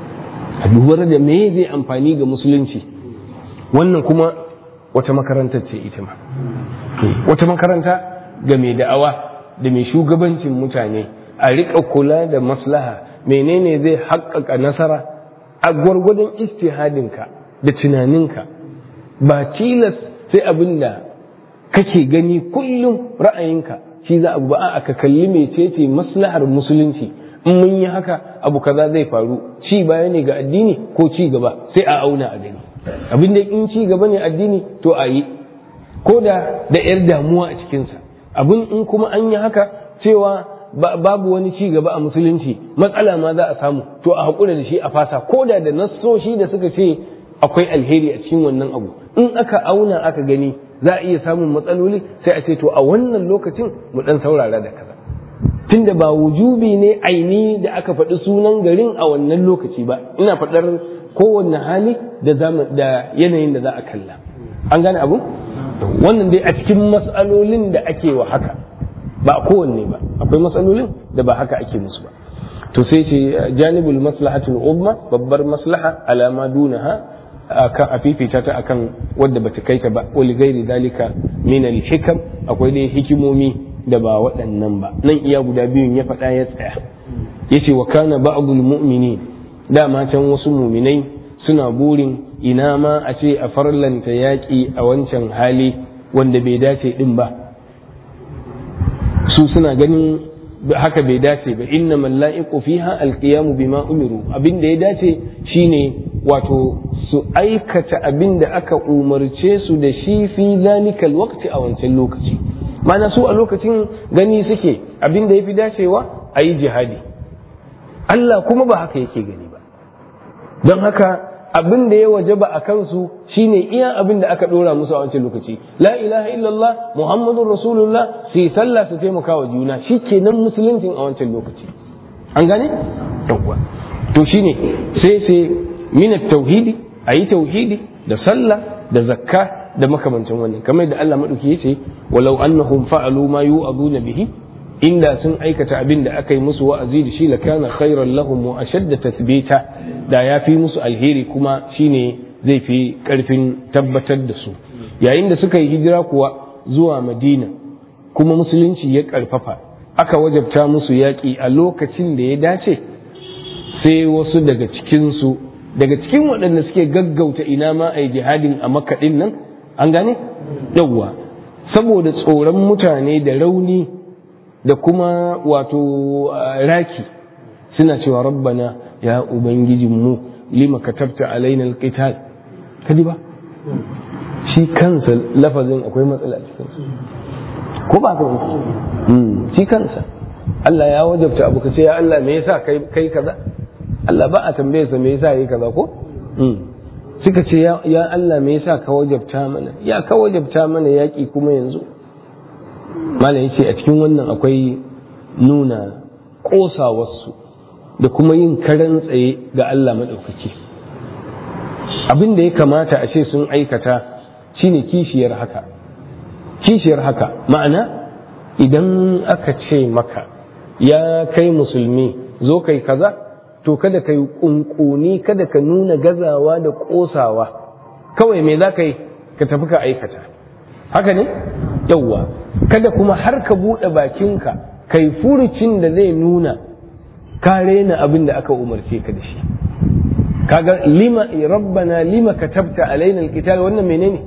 a lura da me zai amfani ga musulunci wannan kuma wata makarantar ce ita ma wata makaranta ga mai da'awa da mai shugabancin mutane a riƙa kula da maslaha menene zai haƙƙaƙa nasara a gwargwadon istihadinka da tunaninka ba tilas sai abin da kake gani kullum ra'ayinka shi za abu ba a ka kalli mecece maslahar musulunci in mun yi haka abu kaza zai faru ci baya ne ga addini ko ci gaba sai a auna a gani abin da in ci gaba ne addini to a yi ko da da yar damuwa a cikinsa abin in kuma an yi haka cewa babu wani ci gaba a musulunci matsala ma za a samu to a haƙura da shi a fasa ko da da nassoshi da suka ce akwai alheri a cikin wannan abu in aka auna aka gani za a iya samun matsaloli sai a ce to a wannan lokacin mu dan saurara da kaza tunda ba wujubi ne aini da aka faɗi sunan garin a wannan lokaci ba ina faɗar kowanne hali da da yanayin da za a kalla an gane abu wannan dai a cikin matsalolin da ake wa haka ba a kowanne ba akwai matsalolin da ba haka ake musu ba to sai ce janibul maslahatul umma babbar maslaha alama dunaha akan a fifita ta akan wadda bata kai ta ba wali gairi dalika min al hikam akwai dai hikimomi da ba waɗannan ba nan iya guda biyun ya faɗa ya tsaya yace wa kana ba'dul mu'minin dama can wasu muminai suna burin ina ma a ce a farlanta yaƙi a wancan hali wanda bai dace din ba su suna ganin haka bai dace ba inna malla'iqu fiha alqiyamu bima umiru abin da ya dace shine wato su aikata abin da aka umarce su da shi fi zalikal waqti a wancan lokaci mana su a lokacin gani suke abin da yafi dacewa a yi jihadi Allah kuma ba haka yake gani ba don haka abin da ya wajaba a kansu shine iya abin da aka dora musu a wancan lokaci la ilaha illallah muhammadun rasulullah su yi sallah su taimaka wa juna shi kenan musuluncin a wancan lokaci an gane yawwa to shine sai sai min tauhidi a yi tauhidi da sallah da zakka da makamancin wannan kamar da Allah madauki yace walau annahum fa'alu ma yu'aduna bihi inda sun aikata abin da aka yi musu wa'azi da shi la kana khairan lahum wa ashadda tathbita da ya fi musu alheri kuma shine zai fi karfin tabbatar da su yayin da suka yi hijira kuwa zuwa madina kuma musulunci ya karfafa aka wajabta musu yaƙi a lokacin da ya dace sai wasu daga cikinsu daga cikin waɗanda suke gaggauta ina ma a yi jihadin a makaɗin nan an gane yawwa saboda tsoron mutane da rauni da kuma wato raki suna cewa rabbana ya ubangijinmu lima katabta alaina alqital kadi ba shi kansa lafazin akwai matsala a cikin ko ba ka shi kansa Allah ya wajabta abu ka ce ya Allah me yasa kai kai kaza Allah ba a tambaye sa me yasa yayi kaza ko suka ce ya Allah me yasa ka wajabta mana ya ka wajabta mana yaki kuma yanzu malam yace a cikin wannan akwai nuna kosawarsu da kuma yin karan tsaye ga Allah maɗaukaki abin da ya kamata a ce sun aikata shine kishiyar haka kishiyar haka ma'ana idan aka ce maka ya kai musulmi zo kai kaza to kada ka yi kunkuni kada ka nuna gazawa da kosawa kawai me za ka yi ka tafi ka aikata haka ne yawwa kada kuma har ka buɗe bakinka kai furucin da zai nuna ka rena abin da aka umarce ka da shi kaga lima rabbana lima katabta alaina alqital wannan menene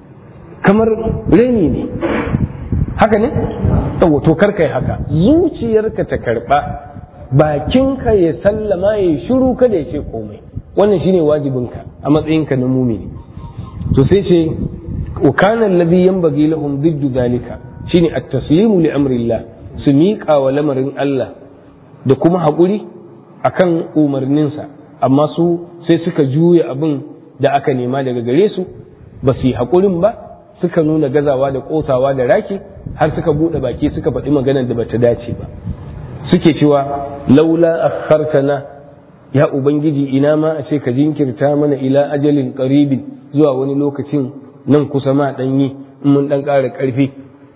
kamar reni ne haka ne yawa to kar kai haka zuciyarka ta karba bakinka ya sallama ya shiru kada ya ce komai wannan shine wajibinka a matsayinka na mumini to sai ce wa kana alladhi yanbaghi lahum diddu zalika shine at-taslimu li amrillah su miƙa wa lamarin Allah da kuma haƙuri akan umarninsa amma su sai suka juya abin da aka nema daga gare su ba su yi haƙurin ba suka nuna gazawa da ƙosawa da raki har suka buɗe baki suka faɗi maganar da bata dace ba suke cewa laula akhartana ya ubangiji ina ma a ce ka jinkirta mana ila ajalin qaribin zuwa wani lokacin nan kusa ma dan yi in mun dan ƙara ƙarfi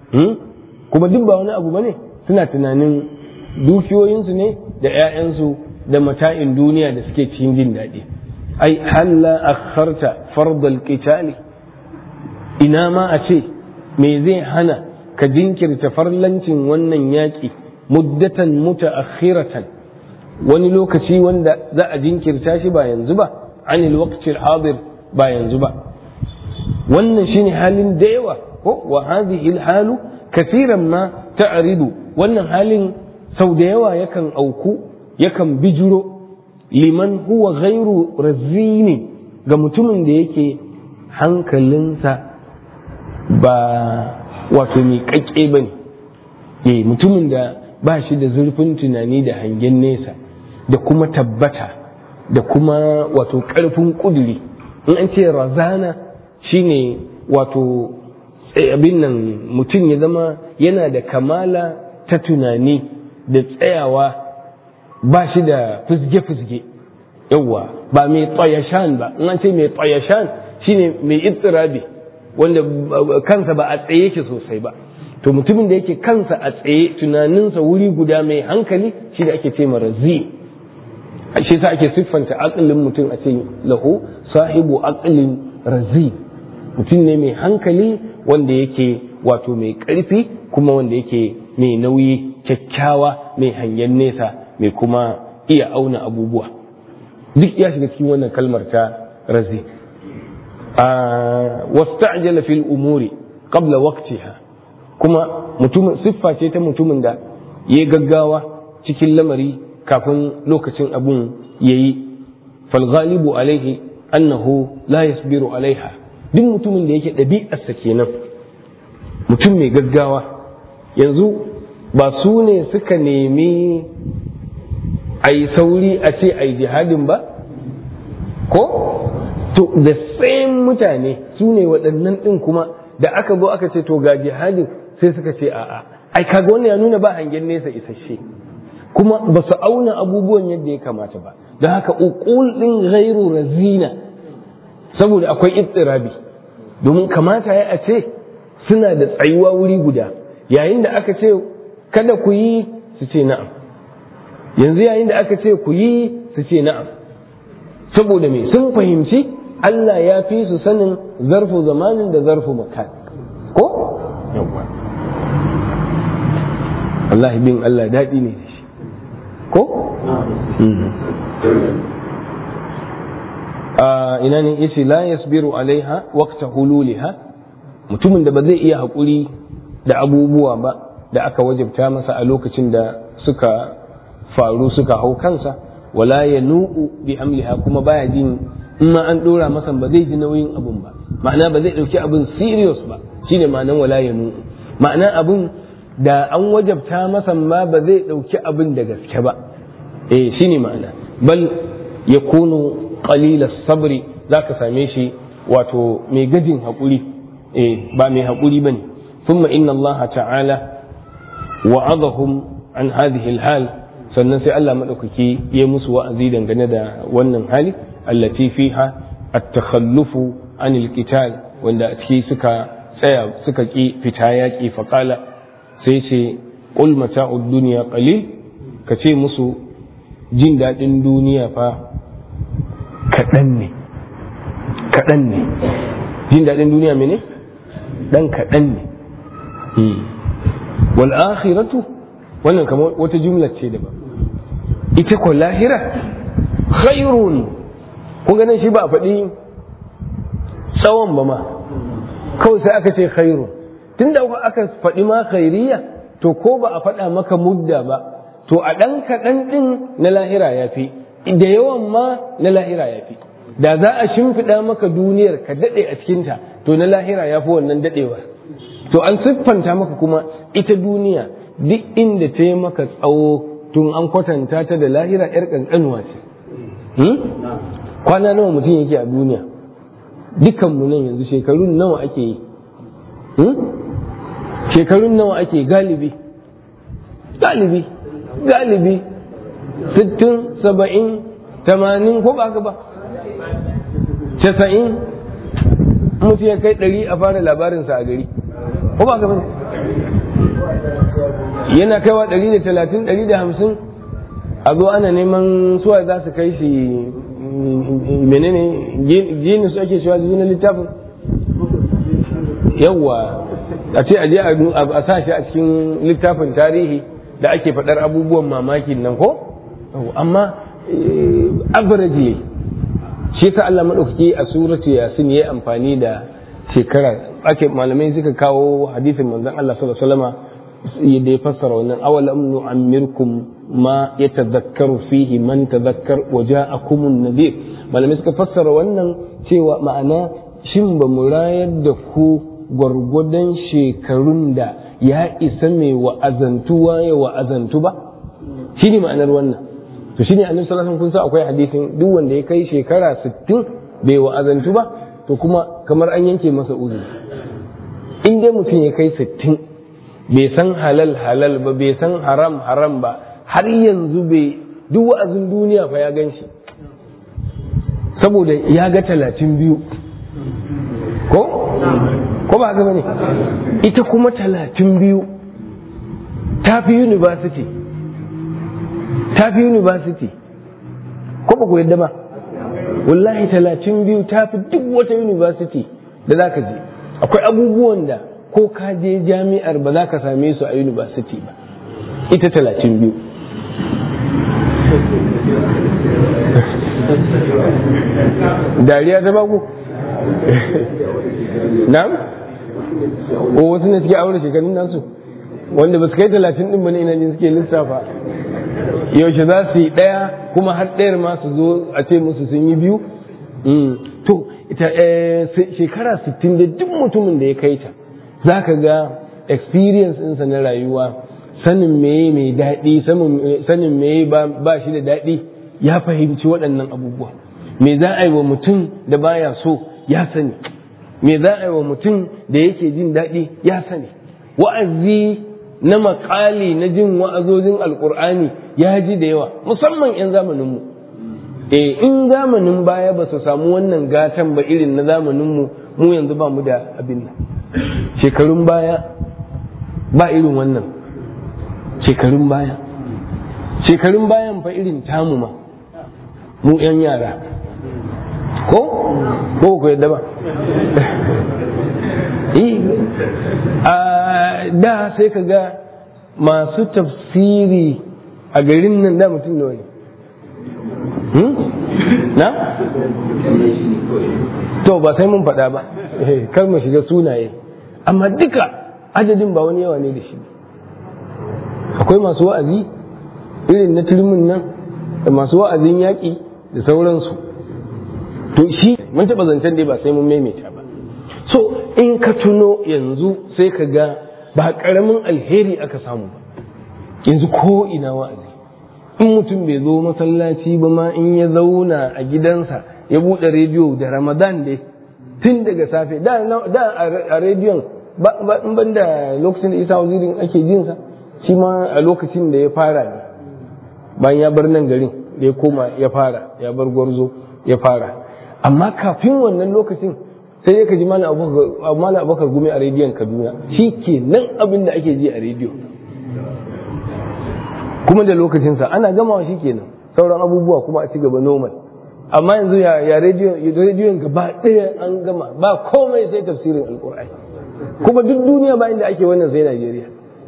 kuma duk ba wani abu bane suna tunanin dukiyoyinsu ne da 'ya'yansu da mata'in duniya da suke cikin jin daɗi ai halla akharta fardal qitali ina ma a ce me zai hana ka jinkirta farlancin wannan yaƙi muddatan mutaakhiratan wani lokaci wanda za a jinkirta shi ba yanzu ba anil waqtil hadir ba yanzu ba wannan shine halin da yawa ko wa hadhihi halu kasiran ma ta'ridu wannan halin sau da yawa yakan auku yakan bijiro liman huwa ghairu razini ga mutumin da yake hankalinsa ba wato mai kakke ba ne mutumin da ba shi da zurfin tunani da hangen nesa da kuma tabbata da kuma wato ƙarfin ƙuduri in an ce razana shine wato abin nan mutum ya zama yana da kamala ta tunani da tsayawa ba shi da fizge-fizge yawwa ba mai tsayashan ba in an ce mai tsayashan shine mai itsirabi wanda kansa ba a tsaye yake sosai ba to mutumin da yake kansa a tsaye tunaninsa wuri guda mai hankali shi da ake ce razi shi sa ake siffanta aqlin mutum a ce lahu sahibu aqlin razi mutum ne mai hankali wanda yake wato mai ƙarfi kuma wanda yake mai nauyi kyakkyawa mai hangen nesa mai kuma iya auna abubuwa duk ya shiga cikin wannan kalmar ta razi wasta'jala fil umuri qabla waqtiha kuma mutumin siffa ce ta mutumin da ya gaggawa cikin lamari kafin lokacin abun yayi fal ghalibu alaihi annahu la yasbiru alaiha duk mutumin da yake ɗabi'arsa kenan mutum mai gaggawa yanzu ba su ne suka nemi a yi sauri a ce a yi jihadin ba ko to the same mutane su ne waɗannan ɗin kuma da aka zo aka ce to ga jihadin sai suka ce a'a ai kaga wannan ya nuna ba hangen nesa isasshe kuma ba su auna abubuwan yadda ya kamata ba don haka uqul ɗin ghairu razina saboda akwai ittirabi domin kamata ya a ce suna da tsayuwa wuri guda yayin da aka ce kada ku yi su ce na'am yanzu yayin da aka ce ku yi su ce na'am saboda me sun fahimci Allah ya fi su sanin zarfu zamanin da zarfu makan ko Allah bin Allah daɗi ne da shi ko ina ne yace la yasbiru alaiha waqta hululiha mutumin da ba zai iya haƙuri da abubuwa ba da aka wajabta masa a lokacin da suka faru suka hau kansa wala ya nu'u bi hamliha kuma baya jin in ma an dora masa ba zai ji nauyin abun ba ma'ana ba zai dauki abin serious ba shine ma'anan wala ya nu'u ma'ana abun da an wajabta masa ma ba zai dauki abin da gaske ba eh shine ma'ana bal yakunu qalila sabri zaka same shi wato mai gajin hakuri eh ba mai hakuri bane thumma inna Allah ta'ala wa'adahum an hadhihi al-hal sannan sai Allah madaukaki ya musu wa'azi dangane da wannan hali allati fiha at-takhallufu an al-qital wanda a ciki suka tsaya suka ki fita yaki faqala sai ce qul mata'ud dunya qalil ka ce musu jin daɗin duniya fa kaɗan ne kaɗan ne jin daɗin duniya mene ɗan kaɗan ne wal akhiratu wannan kamar wata jumla ce da ba ita ko lahira khairun kun ganin shi ba a faɗi tsawon ba ma kawai sai aka ce khairun tunda aka faɗi ma khairiyya to ko ba a faɗa maka mudda ba to a ɗan kaɗan ɗin na lahira ya fi da yawan ma na lahira ya fi da za a shimfiɗa maka duniyar ka daɗe a cikinta to na lahira ya fi wannan daɗewa to an siffanta maka kuma ita duniya duk inda ta yi maka tsawo tun an kwatanta ta da lahira yar ƙanƙanuwa ce kwana nawa mutum yake a duniya dukanmu nan yanzu shekarun nawa ake yi shekarun nawa ake galibi galibi galibi sittin saba'in tamanin ko ba ba casa'in mutu ya kai ɗari a fara labarinsa a gari ko ba ba yana kaiwa ɗari da talatin ɗari da hamsin a zo ana neman suwa za su kai shi menene jini su ake cewa na littafin yawwa a ce aje a sa shi a cikin littafin tarihi da ake faɗar abubuwan mamakin nan ko amma average yayi shi ka Allah madaukaki a suratu yasin yayi amfani da shekara ake malamai suka kawo hadisin manzon Allah sallallahu alaihi wasallam da ya fassara wannan awalam nu'ammirkum ma yatadhakkaru fihi man tadhakkar wa ja'akumun nadir malamai suka fassara wannan cewa ma'ana shin ba mu rayar da ku gwargwadon shekarun da ya isa mai wa'azantuwa ya wa'azantu ba shi ne ma'anar wannan to shi ne annabi sallallahu alaihi kun sa akwai hadisin duk wanda ya kai shekara 60 bai wa'azantu ba to kuma kamar an yanke masa uzuri in dai mutum ya kai 60 bai san halal halal ba bai san haram haram ba har yanzu bai duk wa'azin duniya fa ya gan shi saboda ya ga talatin biyu ko ko ba haka bane ita kuma talatin biyu ta fi university ta fi university ko ba ku yadda ba wallahi talatin biyu ta fi duk wata university da za ka je akwai abubuwan da ko ka je jami'ar ba za ka same su a university ba ita talatin biyu dariya ta baku na'am o wasu ne suke aure shekarun nasu wanda ba su kai talatin din bane ina ne suke lissafa yaushe za su yi ɗaya kuma har ɗayar ma su zo a ce musu sun yi biyu to ita shekara sittin da duk mutumin da ya kai ta za ka ga experience ɗinsa na rayuwa sanin meye mai daɗi sanin meye ba shi da daɗi ya fahimci waɗannan abubuwa me za a yi wa mutum da baya so ya sani me za a yi wa mutum da yake jin daɗi ya sani wa'azi na makali na jin wa'azozin alkur'ani ya ji da yawa musamman 'yan zamaninmu e in zamanin baya ba su samu wannan gatan ba irin na zamaninmu mu yanzu ba mu da abin nan shekarun baya ba irin wannan shekarun baya shekarun bayan fa irin tamu ma mu 'yan yara ko ko ku yadda ba a da sai ka ga masu tafsiri a garin nan da mutum da wani na? to ba sai mun faɗa ba kar mu shiga sunaye amma duka adadin ba wani yawa ne da shi akwai masu wa'azi irin na turmin nan da masu wa'azin yaƙi da sauransu to shi mun taɓa zancen dai ba sai mun maimaita ba so in ka tuno yanzu sai ka ga ba ƙaramin alheri aka samu ba yanzu ko ina wa'azi in mutum bai zo masallaci ba ma in ya zauna a gidansa ya buɗe rediyo da ramadan dai tun daga safe da a rediyon in ban da lokacin da isa wazirin ake jinsa shi ma a lokacin da ya fara ne bayan ya bar nan garin da ya koma ya fara ya bar gwarzo ya fara amma kafin wannan lokacin sai ya kaji malam abubakar gumi a rediyon kaduna shi ke nan abin da ake ji a rediyo kuma da lokacinsa ana gamawa shi kenan sauran abubuwa kuma a ci gaba normal amma yanzu ya rediyon gaba ɗaya an gama ba komai sai tafsirin alkur'ani kuma duk duniya ba inda ake wannan sai najeriya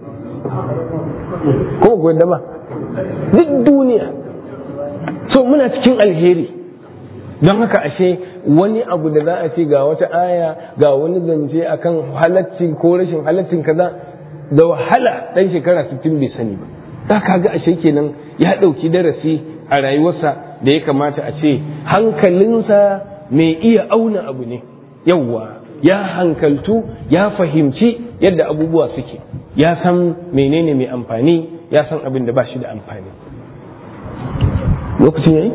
kuma ku yadda ba duk duniya so muna cikin alheri don haka ashe wani abu da za a ce ga wata aya ga wani zance akan halaccin ko rashin halaccin kaza da wahala dan shekara 60 bai sani ba za ka ga ashe kenan ya ɗauki darasi a rayuwarsa da ya kamata a ce hankalinsa mai iya auna abu ne yawwa ya hankaltu ya fahimci yadda abubuwa suke ya san menene mai amfani ya san abin da ba shi da amfani lokacin yayi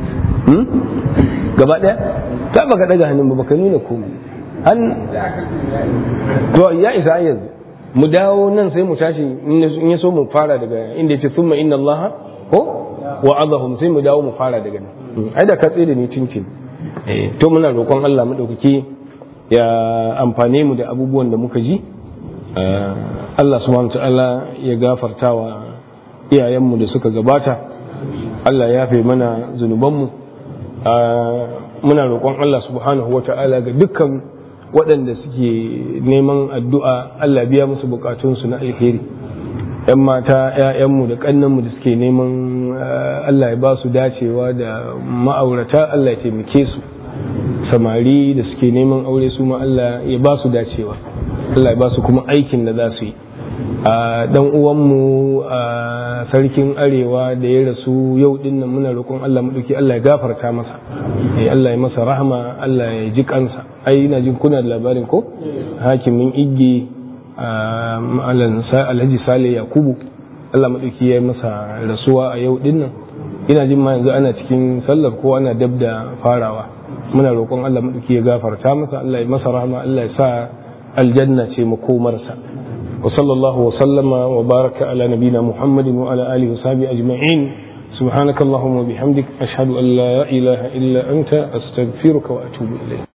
gaba ɗaya ta baka daga hannun ba baka nuna komai an to ya isa yanzu mu dawo nan sai mu tashi in ya so mu fara daga inda ya ce summa inna allaha ko wa azahum sai mu dawo mu fara daga nan ai da ka tsaye da ni cincin to muna roƙon Allah madaukaki ya amfane mu da abubuwan da muka ji Allah subhanahu ta'ala ya gafartawa iyayenmu da suka gabata Allah ya fe mana zunubanmu muna roƙon Allah subhanahu wa ta'ala ga dukkan waɗanda suke neman addu'a Allah biya musu bukatunsu na alheri ‘yan mata ‘ya'yanmu da ƙannanmu da suke neman Allah ya ba su dacewa da ma'aurata Allah ya taimake su samari da suke neman aure su ma Allah ya ba su dacewa Allah ya ba su kuma aikin da za su yi a dan uwanmu a sarkin arewa da ya rasu yau din nan muna roƙon Allah maɗauki Allah ya gafarta masa Allah ya masa rahama Allah ya ji kansa ai ina jin kuna da labarin ko hakimin igge alhaji sale yakubu Allah maɗauki ya masa rasuwa a yau din nan ina jin ma yanzu ana cikin sallar ko ana dab da farawa muna roƙon Allah maɗauki ya gafarta masa Allah ya masa rahama Allah ya sa aljanna ce makomarsa وصلى الله وسلم وبارك على نبينا محمد وعلى آله وصحبه أجمعين سبحانك اللهم وبحمدك أشهد أن لا إله إلا أنت أستغفرك وأتوب إليك